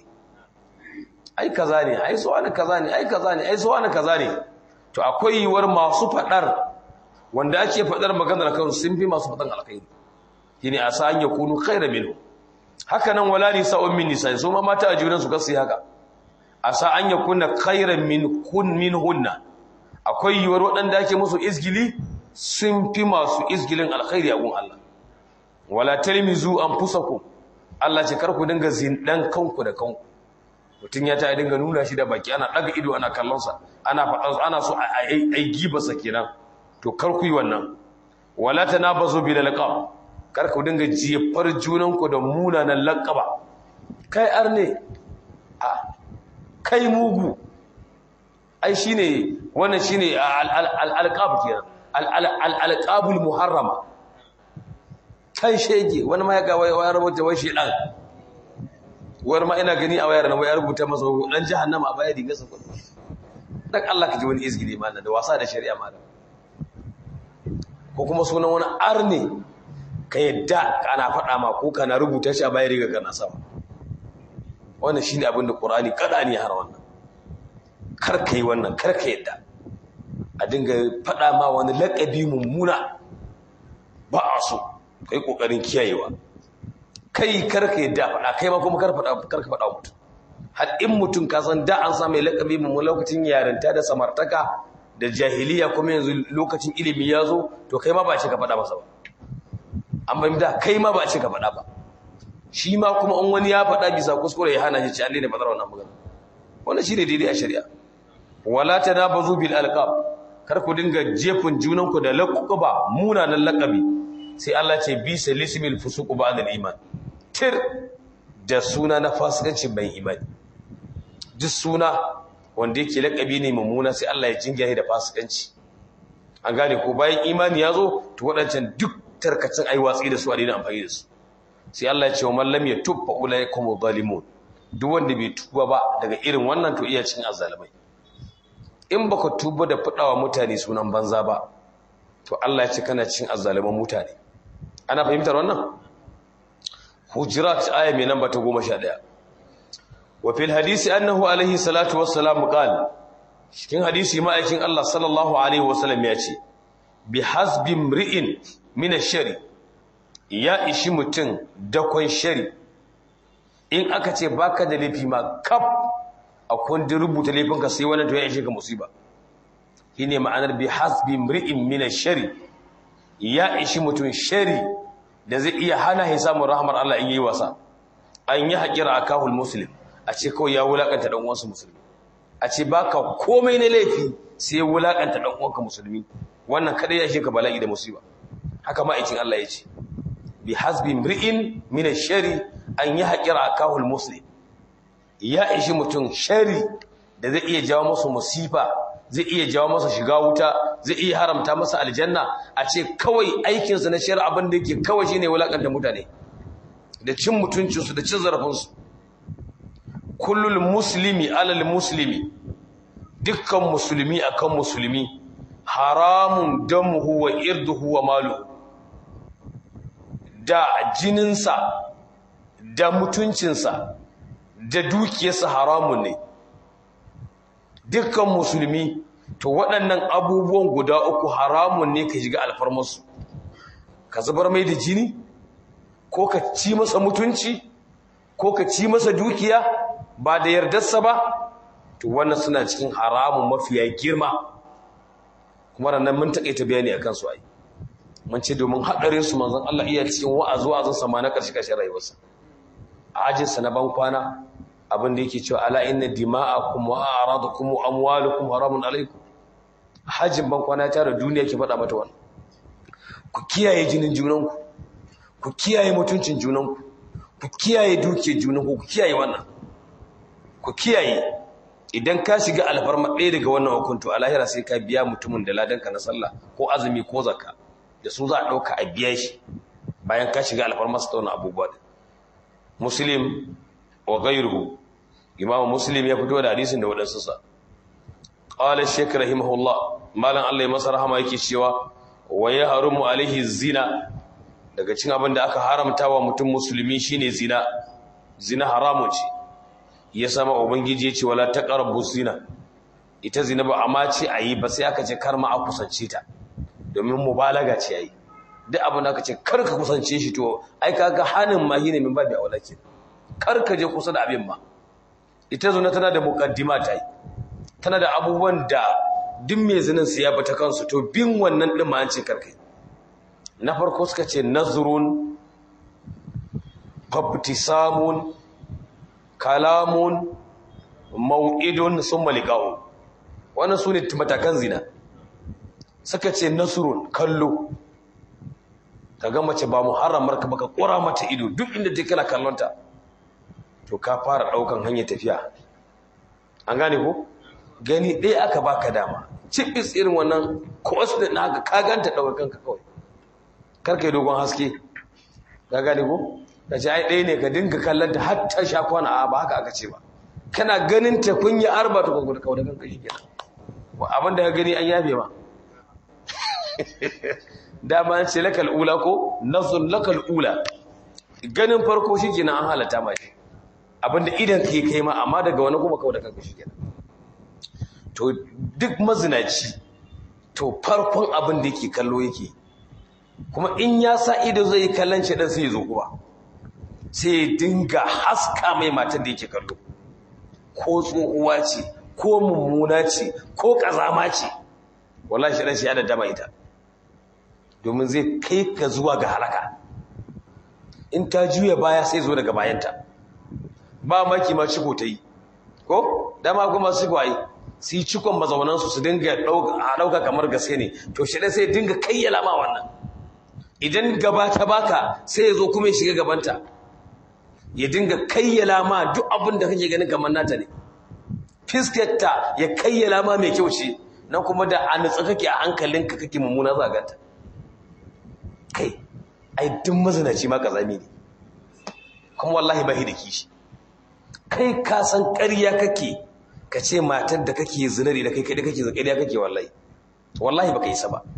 ai kaza ne ai so wani kaza ne ai kaza ne ai so wani kaza ne to akwai yiwuwar masu fadar wanda ake fadar maganar kan sun fi masu fadan alkhairi shine a sa'an ya kunu khairan minhu haka nan wala nisa'un min nisa'i so ma mata a junan su kasu haka a sa'an ya kunna khairan min kun min hunna akwai yiwuwar waɗanda ake musu izgili sun fi masu izgilin alkhairi a gun Allah wala talmizu anfusakum Allah ce kar ku dinga zindan kanku da kanku mutum ya ta dinga nuna shi da baki ana daga ido ana kallonsa ana faɗa ana so a giba sa kenan to kar ku yi wannan wala tanabazu bil laqab kar ku dinga jefar junan ku da munanan laqaba kai arne a kai mugu ai shine wannan shine al alqab kenan al alqabul muharrama kan shege wani ma ya ga waya rubuta wai shi dan wani ma ina gani a wayar na waya rubuta masa dan jahannama a baya diga sa kullu dan Allah ka ji wani izgili malam da wasa da shari'a malam ko kuma sunan wani arne ka yadda kana faɗa ma ko kana rubuta shi a baya riga kana sama wannan shine abin da Qur'ani kada ne har wannan kar kai wannan kar ka yadda a dinga faɗa ma wani laƙabi mummuna ba a so kai ƙoƙarin kiyayewa kai karka yadda faɗa kai ma kuma karka faɗa mutum har in mutum ka san da an samu laƙabi mummuna lokacin yarinta da samartaka da jahiliya kuma yanzu lokacin ilimi ya zo to kai ma ba ce ka faɗa masa ba an bai da kai ma ba ce ka faɗa ba shi ma kuma in wani ya faɗa bisa kuskure ya hana shi ci an daina faɗar wannan magana wannan shi ne daidai a shari'a wala tanabazu bil alqab kar ku dinga jefin junanku da laquba munanan laqabi sai Allah ce bi salismil fusuq ba'da al-iman tir da suna na fasikanci bai imani duk suna wanda yake laqabi ne mummuna sai Allah ya jingaye da fasikanci an gane ko bayan imani ya zo to wadancan duk tarkacin ai watsi da su a daina amfani da su sai Allah ya ce wa man lam yatub fa ulaikum zalimun duk wanda bai tuba ba daga irin wannan to iya cin azzalimai in baka tuba da fadawa mutane sunan banza ba to Allah ya ce kana cin azzaliman mutane ana fahimtar wannan hujurat aya mai namba ta 11 wa fil hadisi annahu alaihi salatu wassalam qala cikin hadisi ma'aikin Allah sallallahu alaihi wasallam ya ce bi hasbi mri'in min ash-shari ya ishi mutum dakon shari in aka ce baka da laifi ma kaf a kundin rubuta laifinka sai wannan to ya ishe ka musiba shine ma'anar bi hasbi mri'in min ash-shari ya ishi mutum shari da zai iya hana ya samun rahmar Allah in yi wasa an yi haƙira akahul muslim a ce kawai ya wulakanta dan uwansa musulmi a ce baka komai na laifi sai wulakanta dan uwanka musulmi wannan kadai ya ishe ka bala'i da musiba haka ma aikin Allah ya ce bi hasbi mri'in min ash-shari an yi haƙira akahul muslim ya ishi mutum shari da zai iya jawo masa musifa zai iya jawo masa shiga wuta zai iya haramta masa aljanna a ce kawai aikinsa na shari'a abin da yake kawai shine wulakanta mutane da cin mutuncinsu da cin zarafinsu kullul muslimi alal muslimi dukkan musulmi akan musulmi haramun damuhu wa irduhu wa malu da jininsa da mutuncinsa da dukiyarsa haramun ne dukkan musulmi to waɗannan abubuwan guda uku haramun ne ka shiga alfarmarsu ka zubar mai da jini ko ka ci masa mutunci ko ka ci masa dukiya ba da yardarsa ba to wannan suna cikin haramun mafiya girma kuma ranar mun taƙaita bayani a kansu ai mun ce domin haɗarin su manzon Allah iya cikin wa'azu wa'azin sama na ƙarshe ƙarshen rayuwarsa a ajinsa na ban kwana abin da yake cewa ala inna dima'akum wa a'radakum wa amwalukum haramun alaikum hajjin ban kwana tare duniya ke faɗa mata wannan ku kiyaye jinin junanku ku kiyaye mutuncin junanku ku kiyaye dukiyar junanku ku kiyaye wannan ku kiyaye idan ka shiga alfarma ɗaya daga wannan hukunto a lahira sai ka biya mutumin da ladanka na sallah ko azumi ko zakka da su za a ɗauka a biya shi bayan ka shiga alfarma su tauna abubuwa muslim wa ghayruhu imam muslim ya fito da hadisin da wadansu sa qala shaykh rahimahullah malan Allah ya masa rahama yake cewa wa yahrumu alaihi zina daga cikin abin da aka haramta wa mutum musulmi shine zina zina haramun ce ya sama ubangiji ya ce wala taqrabu zina ita zina ba amma ce ayi ba sai aka ce kar ma a kusance ta domin mubalaga ce ayi duk abin da aka ce kar ka kusance shi to ai kaga hanin ma shine min babu aula kenan kar ka je kusa da abin ma ita zuna tana da mukaddima ta yi tana da abubuwan da duk mai zinin su ya bata kansu to bin wannan din ma an ce karkai na farko suka ce nazrun fabtisamun kalamun mau'idun summa liqa'u wannan sune matakan zina suka ce nasrun kallo kaga mace ba muharramar ka baka kora mata ido duk inda take kana kallonta to ka fara daukan hanyar tafiya an gane ko gani ɗaya aka baka dama cibis irin wannan cost din haka ka ganta daukar kanka kawai kar kai dogon haske ka gane ko ka ce ai ɗaya ne ka dinga kallon ta har ta sha kwana a ba haka aka ce ba kana ganin ta kun yi arba ta kwakwa da kawo da kanka shi kenan abin da ka gani an yafe ma dama ce lakal ula ko nazun lakal ula ganin farko shi kenan an halatta ma shi abinda idan ka yi kai ma amma daga wani kuma kawo da kanka shi kenan to duk mazinaci to farkon abin da yake kallo yake kuma in ya sa ido zai yi kallon shi dan sai ya zo kuma sai ya dinga haska mai matar da yake kallo ko tsohuwa ce ko mummuna ce ko kazama ce wallahi shi dan shi ya da dama ita domin zai kai ka zuwa ga halaka in ta juya baya sai zo daga bayanta ba maki ma ciko ta yi ko dama kuma su kwaye su yi cikon mazaunansu su dinga ɗauka kamar gaske ne to shi ɗan sai dinga kayyala ma wannan idan gaba ta baka sai ya zo kuma ya shiga gabanta ya dinga kayyala ma duk abin da kake ganin kamar nata ne fiskarta ya kayyala ma mai kyau ce nan kuma da a nutsa kake a hankalinka kake mummuna zaganta kai ai duk mazinaci ma kazami ne kuma wallahi ba da kishi kai ka san ƙarya kake ka ce matar da kake zinari da kai kai kake ƙarya kake wallahi wallahi baka isa ba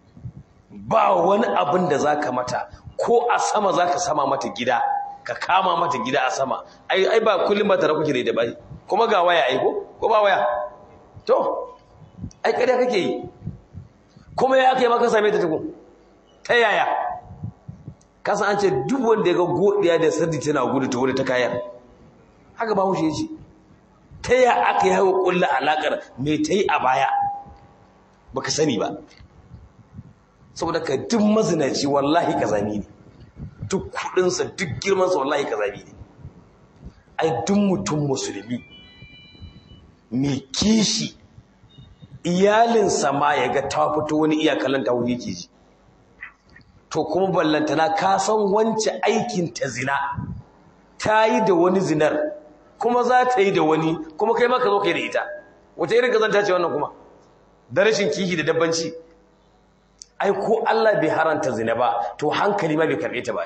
ba wani abin da zaka mata ko a sama zaka sama mata gida ka kama mata gida a sama ai ai ba kullum ba tare kuke da bai kuma ga waya ai ko ko ba waya to ai ƙarya kake yi kuma ya kai maka same ta tukun ta yaya kasan an ce duk wanda ya ga godiya da sardi tana gudu ta wuri ta kayan haka ba hushe ce ta ya aka yi haka kulla alakar mai ta yi a baya baka sani ba saboda ka duk mazinaci wallahi kazami ne duk kudinsa duk girmansa wallahi kazami ne ai duk mutum musulmi mai kishi iyalinsa ma ya ga ta fito wani iyakalin ta wuri yake ji to kuma ballantana ka san wance aikin ta zina ta yi da wani zinar kuma za ta yi da wani kuma kai maka zo kai da ita wata irin kazanta ce wannan kuma da rashin kihi da dabbanci ai ko Allah bai haranta zina ba to hankali ma bai karbe ta ba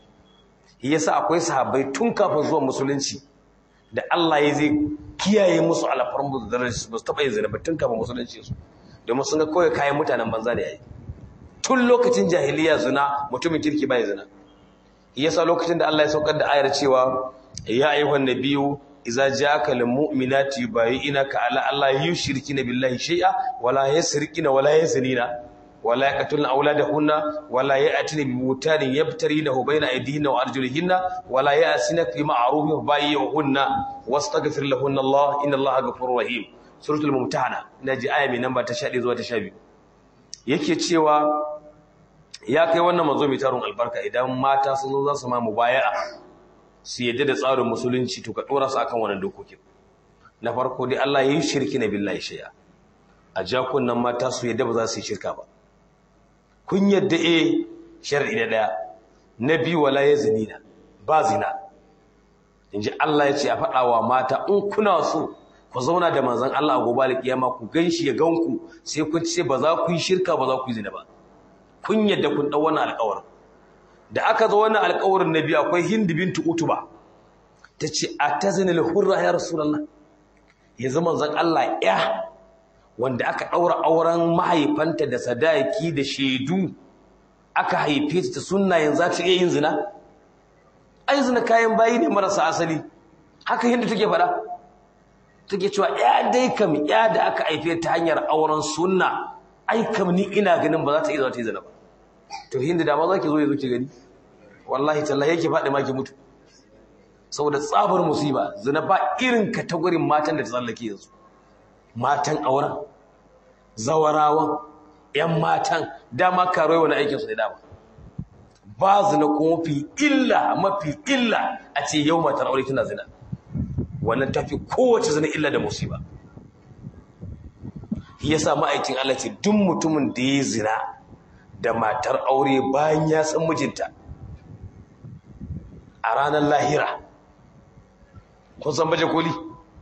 yasa akwai sahabbai tun kafin zuwa musulunci da Allah ya zai kiyaye musu alfarmu da darajar su ba su taɓa yin zina ba tun kafin musulunci su domin sun ga kawai kayan mutanen banza ne yayi tun lokacin jahiliya zina mutumin kirki bai zina yasa lokacin da Allah ya saukar da ayar cewa ya ayyuhan nabiyyu idza ja'aka lil mu'minati yubayyi'unaka ala alla yushrikina billahi shay'a wala yasrikina wala yazinina wala yaqtulna awladahunna wala ya'tina bi butanin yabtarinahu bayna aydihinna wa arjulihinna wala ya'sina fi ma'rufin bayyi'uhunna wastaghfir lahunna Allah inna Allaha ghafurur rahim suratul mumtahana naji aya mai namba ta 11 zuwa ta 12 yake cewa ya kai wannan mazo mai tarun albarka idan mata sun zo za su ma mubaya'a su yadda da tsarin musulunci to ka dora su akan wannan dokokin na farko dai Allah ya yi shirki na billahi shay'a a jakunan mata su yadda ba za su yi shirka ba kun yadda eh shar'i na daya na biyu wala ya zinina ba zina inji Allah ya ce a faɗa wa mata in kuna so ku zauna da manzon Allah a gobe alkiyama ku ganshi ya ganku sai kun ce ba za ku yi shirka ba za ku yi zina ba kun yadda kun dau wannan alƙawarin da aka zo wannan alƙawarin nabi akwai Hind bintu Utuba tace atazina lil hurra ya rasulullah ya zama zan Allah ya wanda aka daura auren mahaifanta da sadaki da shedu aka haife ta sunna yanzu ta iya yin zina ai zina kayan bayi ne marasa asali haka Hind take faɗa take cewa ya dai kam ya da aka haife ta hanyar auren sunna ai kam ni ina ganin ba za ta iya zuwa ta yi zina ba to hindu da ma za ki zo ya zo ki gani wallahi tallahi yake faɗi ma ki mutu saboda tsabar musiba zina ba irin katagorin matan da ta tsallake yanzu matan auren zawarawan yan matan dama karuwa wani aikinsu ne dama ba zina ko mafi illa mafi illa a ce yau matar aure tana zina wannan tafi kowace zina illa da musiba yasa ma'aikin Allah ce duk mutumin da ya zina da matar aure bayan ya san mijinta a ranar lahira kun san baje koli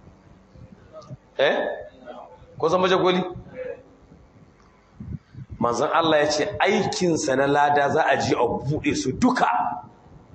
eh kun san baje koli manzon Allah ya ce aikinsa na lada za a ji a buɗe su duka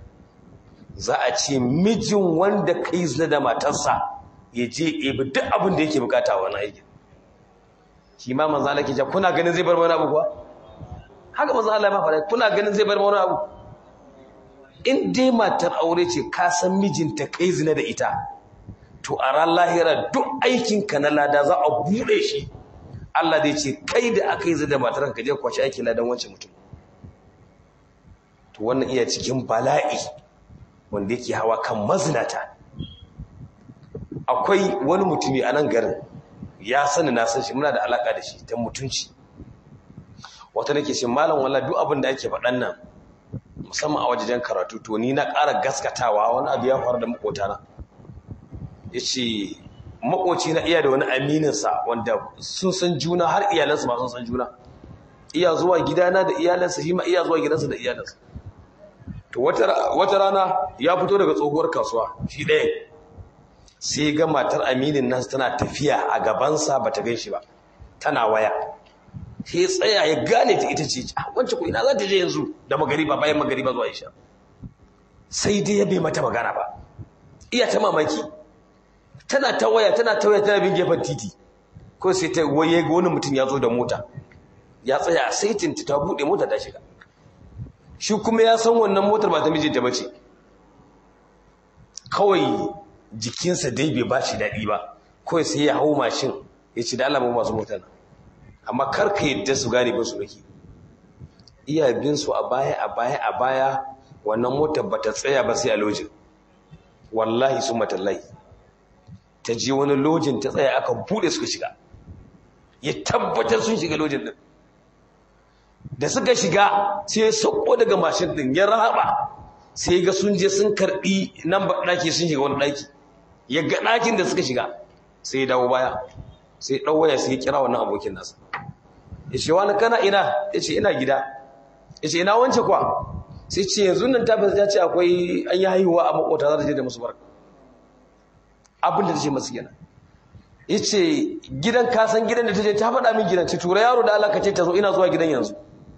za a ce mijin wanda kai zina da matarsa ya je ebi duk abin da yake bukata wani aikin shi ma manzo Allah ke ja kuna ganin zai bar wani abu kuwa haka manzo Allah ma fara kuna ganin zai bar wani abu in dai matar aure ce ka san mijinta kai zina da ita to a ran lahira duk aikinka na lada za a bude shi Allah zai ce kai da aka yi zina da matar ka je kwashi aikin ladan wancan mutum to wannan iya cikin bala'i wanda yake hawa kan mazinata akwai wani mutumi a nan garin ya sani na san shi muna da alaka da shi ta mutunci wata nake ce malam walla duk abin da ake faɗan nan musamman a wajejen karatu to ni na ƙara gaskatawa wani abu ya faru da makotana ya ce makoci na iya da wani amininsa wanda sun san juna har iyalansa ma sun san juna iya zuwa gidana da iyalansa shi ma iya zuwa gidansa da iyalansa to wata rana ya fito daga tsohuwar kasuwa shi ɗaya sai ga matar aminin nan tana tafiya a gabansa ba ta gan shi ba tana waya sai tsaya ya gane ta ita ce wancan ku ina za ta je yanzu da magariba bayan magariba zuwa isha sai dai ya bai mata magana ba iya ta mamaki tana ta waya tana ta waya tana bin gefen titi ko sai ta waye ga wani mutum ya zo da mota ya tsaya sai tinta ta buɗe mota ta shiga shi kuma ya san wannan motar ba ta mijinta ba ce kawai jikinsa dai bai ba shi daɗi ba kawai sai ya hau mashin ya ci da alamun masu motar amma karka yadda su gane ba su rake iya bin su a baya a baya a baya wannan motar ba ta tsaya ba sai a lojin wallahi sun matallai ta je wani lojin ta tsaya aka buɗe suka shiga ya tabbatar sun shiga lojin din da suka shiga sai ya sauko daga mashin din ya rahaba sai ga sun je sun karbi nan ba daki sun shiga wani daki ya ga dakin da suka shiga sai ya dawo baya sai dan waya sai ya kira wannan abokin nasa ya ce wani kana ina ya ce ina gida ya ce ina wance kwa sai ce yanzu nan ta ya ce akwai an yi haihuwa a makota za ta je da musu barka abin da ta ce masu kenan ya ce gidan kasan gidan da ta je ta faɗa min gidan ce tura yaro da Allah ka ce ta zo ina zuwa gidan yanzu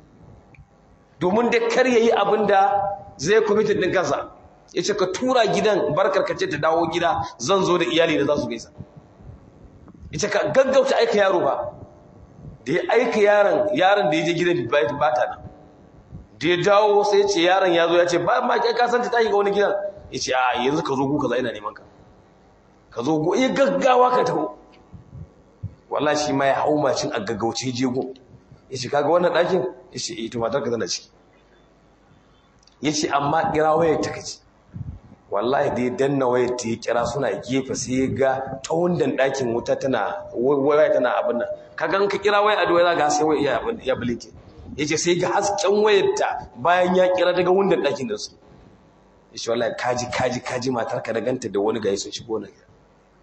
domin da kar yayi abin da zai kwamitin din kansa ya ce ka tura gidan barkar ka ce ta dawo gida zan zo da iyali da za su gaisa ya ce ka gaggauta aika yaro ba da ya aika yaron yaron da ya je gidan ba ta nan da ya dawo sai ya ce yaron ya zo ya ce ba ma kai ka san ta tashi ga wani gidan ya ce a yanzu ka zo gu kaza ina neman ka ka zo gu ya gaggawa ka taho wallahi shi ma ya hau macin a gaggauce jego ya ce kaga wannan ɗakin ya ce ita matar ka tana ciki ya ce amma kira wayar ta kaci wallahi da ya danna wayar ta ya kira suna gefe sai ya ga ta wundan ɗakin wuta tana waya tana abin nan kaga ka kira wayar a doya ga sai waya ya bulike ya ce sai ga hasken wayar ta bayan ya kira daga wundan ɗakin da su ya ce wallahi kaji kaji kaji matar ka da ganta da wani gayi sun shigo na gida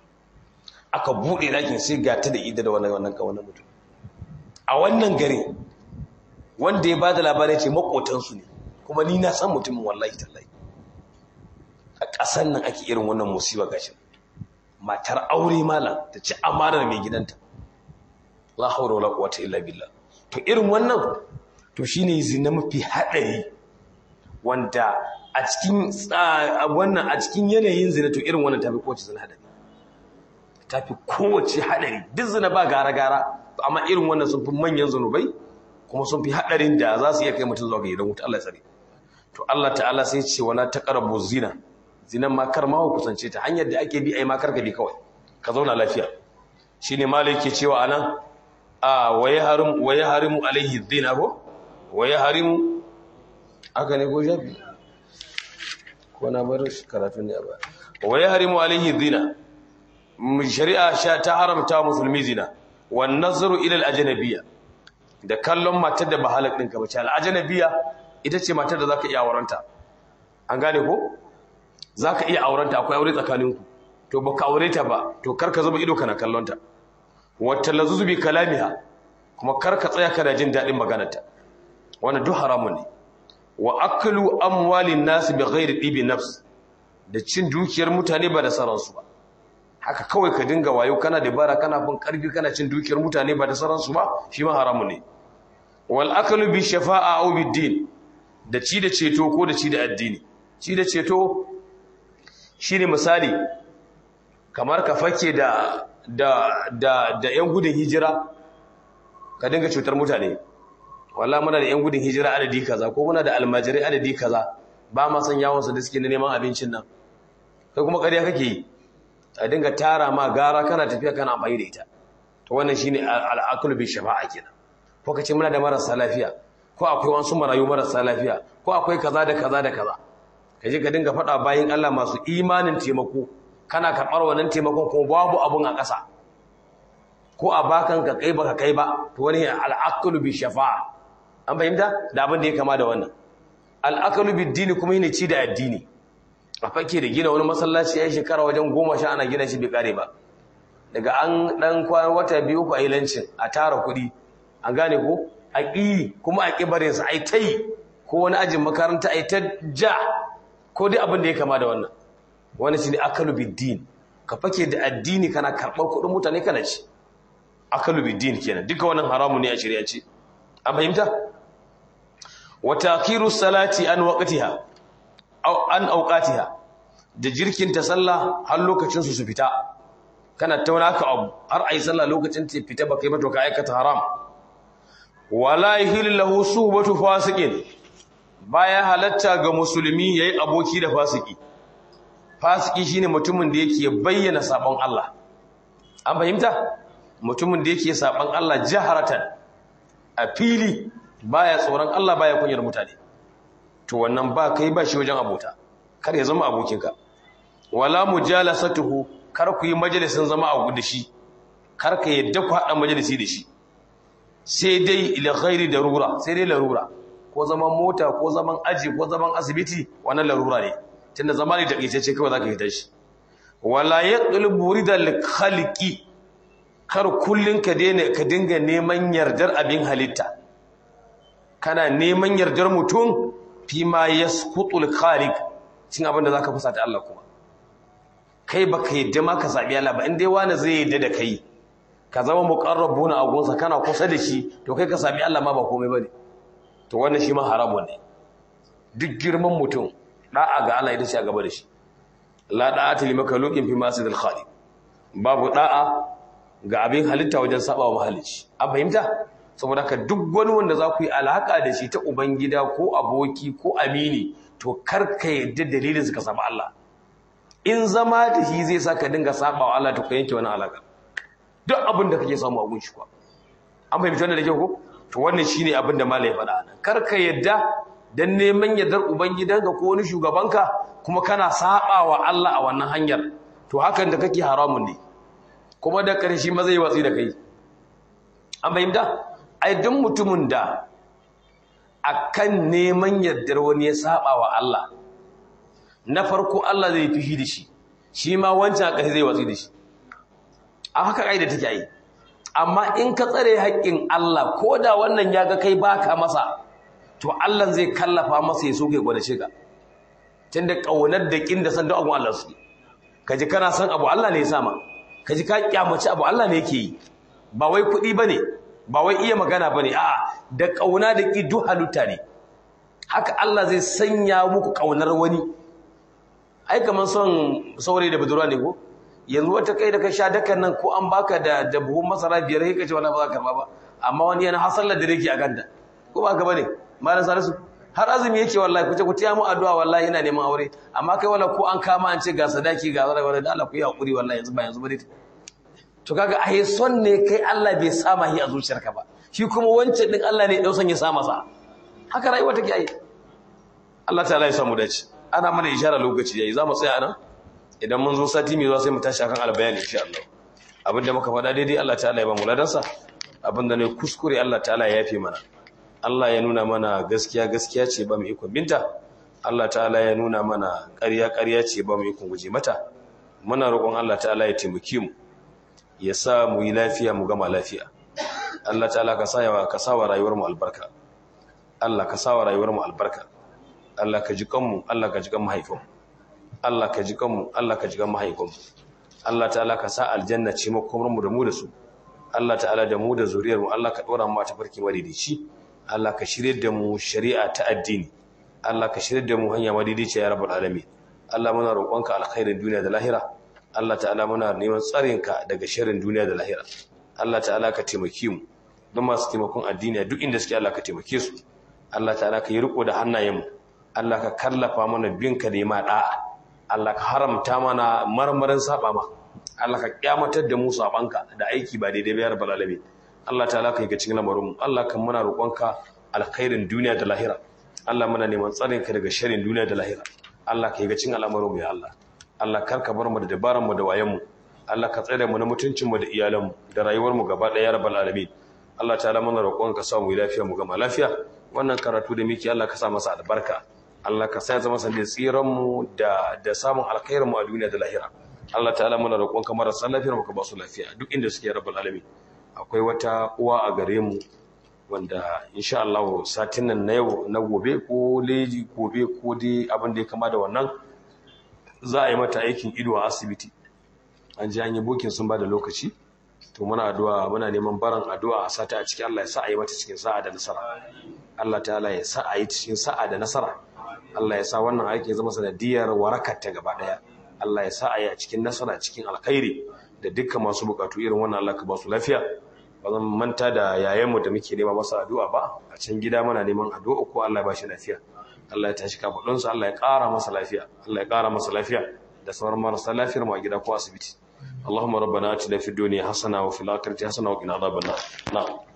aka buɗe ɗakin sai ga ta da ida da wannan wannan kawanan mutum a wannan gari wanda ya bada labarai ce makotansu ne kuma ni na san mutumin wallahi tallahi a ƙasar nan ake irin wannan musiba gashin matar aure malam ta ci amanar mai gidanta la haura wala quwwata illa billah to irin wannan to shine zina mafi hadari wanda a cikin wannan a cikin yanayin zina to irin wannan tafi kowace zina hadari tafi kowace hadari duk zina ba gara gara amma irin wannan sun fi manyan zanubai kuma sun fi hadarin da za su iya kai mutum zuwa ga gidan wuta Allah ya tsare to Allah ta'ala sai ce wala taqrabu zina zinan ma kar ma ku kusance ta hanyar da ake bi ai ma karka bi kawai ka zauna lafiya shine malai ke cewa anan a waye harim waye harimu alaihi zina ko waye harimu aka ne ko jabi ko na bar karatu ne ba waye harimu alaihi zina shari'a sha ta haramta musulmi zina wan nazaru ila al ajnabiyya da kallon matar da ba halak ɗinka ba ce al ajnabiyya ita ce matar da zaka iya aurenta an gane ko zaka iya aurenta akwai aure tsakaninku to baka aure ta ba to karka zuba ido kana kallon ta wata lazuzu bi kalamiha kuma karka tsaya kana jin dadin maganarta wannan duk haramun ne wa aklu amwalin nas bi ghairi dibi nafs da cin dukiyar mutane ba da saransu ba haka kawai ka dinga wayo kana dabara kana fin karfi kana cin dukiyar mutane ba da saransu ba shi ma haramun ne wal aklu bi shafa'a aw bid din da ci da ceto ko da ci da addini ci da ceto shine misali kamar ka fake da da da da yan gudun hijira ka dinga cutar mutane wallahi muna da yan gudun hijira adadi kaza ko muna da almajirai adadi kaza ba ma san yawon su da suke neman abincin nan kai kuma ƙarya kake yi a dinga tara ma gara kana tafiya kana amfani da ita to wannan shine al'aqlu bi shafa'a kenan ko kace muna da marasa lafiya ko akwai wasu marayu marasa lafiya ko akwai kaza da kaza da kaza kaje ka dinga faɗa bayin Allah masu imanin taimako kana karɓar wannan taimakon ko babu abun a ƙasa ko a bakan ka kai baka kai ba to wani al'aqlu bi shafa'a an fahimta da abin da ya kama da wannan al'aqlu bi dini kuma yana ci da addini a fake da gina wani masallaci ya shekara wajen goma sha ana gina shi bai kare ba daga an dan kwan wata biyu ku a yi lancin a tara kuɗi an gane ko a ƙi kuma a ƙi barin sa a yi ta yi ko wani ajin makaranta a yi ta ja ko dai abin da ya kama da wannan wani shi ne akalu biddin ka fake da addini kana karɓar kuɗin mutane kana ci akalu biddin kenan duka wannan haramu ne a shirya ce an fahimta wa taqiru salati an waqtiha an auqatiha da jirkin ta sallah har lokacin su su fita kana tauna ka abu har ayi sallah lokacin ta fita baka yi ba to ka aikata haram wala yahillu lahu suhbatu fasiqin baya halatta ga musulmi yayi aboki da fasiki fasiki shine mutumin da yake bayyana sabon Allah an fahimta mutumin da yake sabon Allah jaharatan a fili baya tsoron Allah baya kunyar mutane to wannan ba kai ba shi wajen abota kar ya zama abokinka wala mujalasatuhu kar ku yi majalisin zama a gudu shi kar ka yadda ku haɗa majalisi da shi sai dai ila ghairi darura sai dai larura ko zaman mota ko zaman aji ko zaman asibiti wannan larura ne tunda zama ne takaitacce kawai zaka fita shi wala yaqlubu ridal khaliqi kar kullun ka daina ka dinga neman yardar abin halitta kana neman yardar mutum fi ma yasqutul khaliq cin abin da zaka fusata Allah kuma kai baka yadda ma ka zabi Allah ba in dai wani zai yadda da kai ka zama muqarrabuna a gonsa kana kusa da shi to kai ka sami Allah ma ba komai bane to wannan shi ma haramun ne duk girman mutum da'a ga Allah idan shi a gaba da shi la da'ata li makhluqin fi masidil khaliq babu da'a ga abin halitta wajen saba wa mahalicci an fahimta saboda ka duk wani wanda za ku yi alaka da shi ta ubangida ko aboki ko amini to kar ka yadda dalilin suka saba Allah in zama da shi zai sa ka dinga saba wa Allah to ka yanke wani alaka duk abin da kake samu a gunshi kuwa an fahimci wannan da kyau ko to wannan shine abin da malai faɗa nan kar ka yadda dan neman yardar ubangidanka ko wani shugabanka kuma kana saba wa Allah a wannan hanyar to hakan da kake haramun ne kuma da ƙarshe ma zai watsi da kai an fahimta ai duk mutumin da akan neman yardar wani ya saba wa Allah na farko Allah zai fishi da shi shi ma wancan a zai watsi da shi a haka ƙa'ida take yi amma in ka tsare haƙƙin Allah ko da wannan ya ga kai baka masa to Allah zai kallafa masa ya so kai gwada shiga tunda ƙaunar da ƙin da san duk abun Allah su kaji kana san abu Allah ne ya sama kaji ka kyamaci abu Allah ne yake yi ba wai kuɗi bane ba wai iya magana bane a'a da ƙauna da ƙi duk halitta ne haka Allah zai sanya muku ƙaunar wani ai kaman son saurayi da budurwa ne ko yanzu wata kai da ka sha dakan nan ko an baka da da buhun masara biyar sai ka ce wala ba za ka karba ba amma wani yana hasallar da yake a ganda ko ba ka bane malam salisu har azumi yake wallahi ku ce ku tiya mu addu'a wallahi ina neman aure amma kai wala ko an kama an ce ga sadaki ga zara wala da Allah ku yi hakuri wallahi yanzu ba yanzu bane to kaga ai son ne kai Allah bai sama shi a zuciyarka ba shi kuma wancan din Allah ne dausan ya sa masa haka rayuwa take ai Allah ta'ala ya samu dace ana mana ishara lokaci yayi za mu tsaya nan idan mun zo sati mai zuwa sai mu tashi akan albayani insha Allah abinda muka faɗa daidai Allah ta'ala ya ba mu ladansa abinda ne kuskure Allah ta'ala ya yafe mana Allah ya nuna mana gaskiya gaskiya ce ba mu ikon binta Allah ta'ala ya nuna mana ƙarya ƙarya ce ba mu ikon guje mata muna roƙon Allah ta'ala ya taimake mu ya sa mu yi lafiya mu gama lafiya Allah ta'ala ka sa ka sa wa rayuwar mu albarka Allah ka sa wa rayuwar mu albarka Allah ka ji kanmu Allah ka ji kan mahaifinmu Allah ka ji kanmu Allah ka ji kan mahaifinmu Allah ta'ala ka sa aljanna ce makomarmu da mu da su Allah ta'ala da mu da zuriyarmu Allah ka dora mu ta farki madidici Allah ka shirye da mu shari'a ta addini Allah ka shirye da mu hanya madidici ya rabbul alamin Allah muna roƙonka alkhairin duniya da lahira Allah ta'ala muna neman tsarinka daga sharrin duniya da lahira Allah ta'ala ka taimake mu don masu taimakon addini duk inda suke Allah ka taimake su Allah ta'ala ka yi riko da hannayenmu Allah ka kallafa mana binka da ma da'a Allah ka haramta mana marmarin saba ma Allah ka kyamatar da mu sabanka da aiki ba daidai ba ya rabbal alamin Allah ta'ala ka yi ga cikin lamarin mu Allah kan muna roƙonka alkhairin duniya da lahira Allah muna neman tsarinka daga sharrin duniya da lahira Allah ka yi ga cikin al'amarin mu ya Allah Allah kar ka bar mu da dabaran mu da wayan mu Allah ka tsare mu na mutuncin mu da iyalan mu da rayuwar mu gaba ɗaya ya rabbal alamin Allah ta'ala muna roƙonka sa mu yi lafiya mu gama lafiya wannan karatu da muke Allah ka sa masa albarka Allah ka sa ya zama sandin tsiran mu da da samun alkhairin mu a duniya da lahira Allah ta'ala muna roƙonka marasa lafiyar mu ka ba su lafiya duk inda suke ya rabbal alamin akwai wata uwa a gare mu wanda insha Allah satin nan na yau na gobe ko leji gobe ko dai abin da ya kama da wannan za a yi mata aikin ido a asibiti an ji an yi bokin sun ba da lokaci to muna addu'a muna neman baran addu'a a sata a cikin Allah ya sa a yi mata cikin sa'a da nasara Allah ta'ala ya sa a yi cikin sa'a da nasara Allah ya sa wannan aiki ya zama sanadiyar warakar ta gaba daya Allah ya sa a yi a cikin nasara cikin alkhairi da dukkan masu bukatu irin wannan Allah ka ba su lafiya ba zan manta da yayanmu da muke nema masa addu'a ba a can gida muna neman addu'a ko Allah ya ba shi lafiya Allah ya tashi kafadunsa Allah ya ƙara masa lafiya Allah ya ƙara masa lafiya da sauran marasa lafiyar mu a gida ko asibiti اللهم ربنا آتنا في الدنيا حسنة وفي الآخرة حسنة وقنا عذاب النار نعم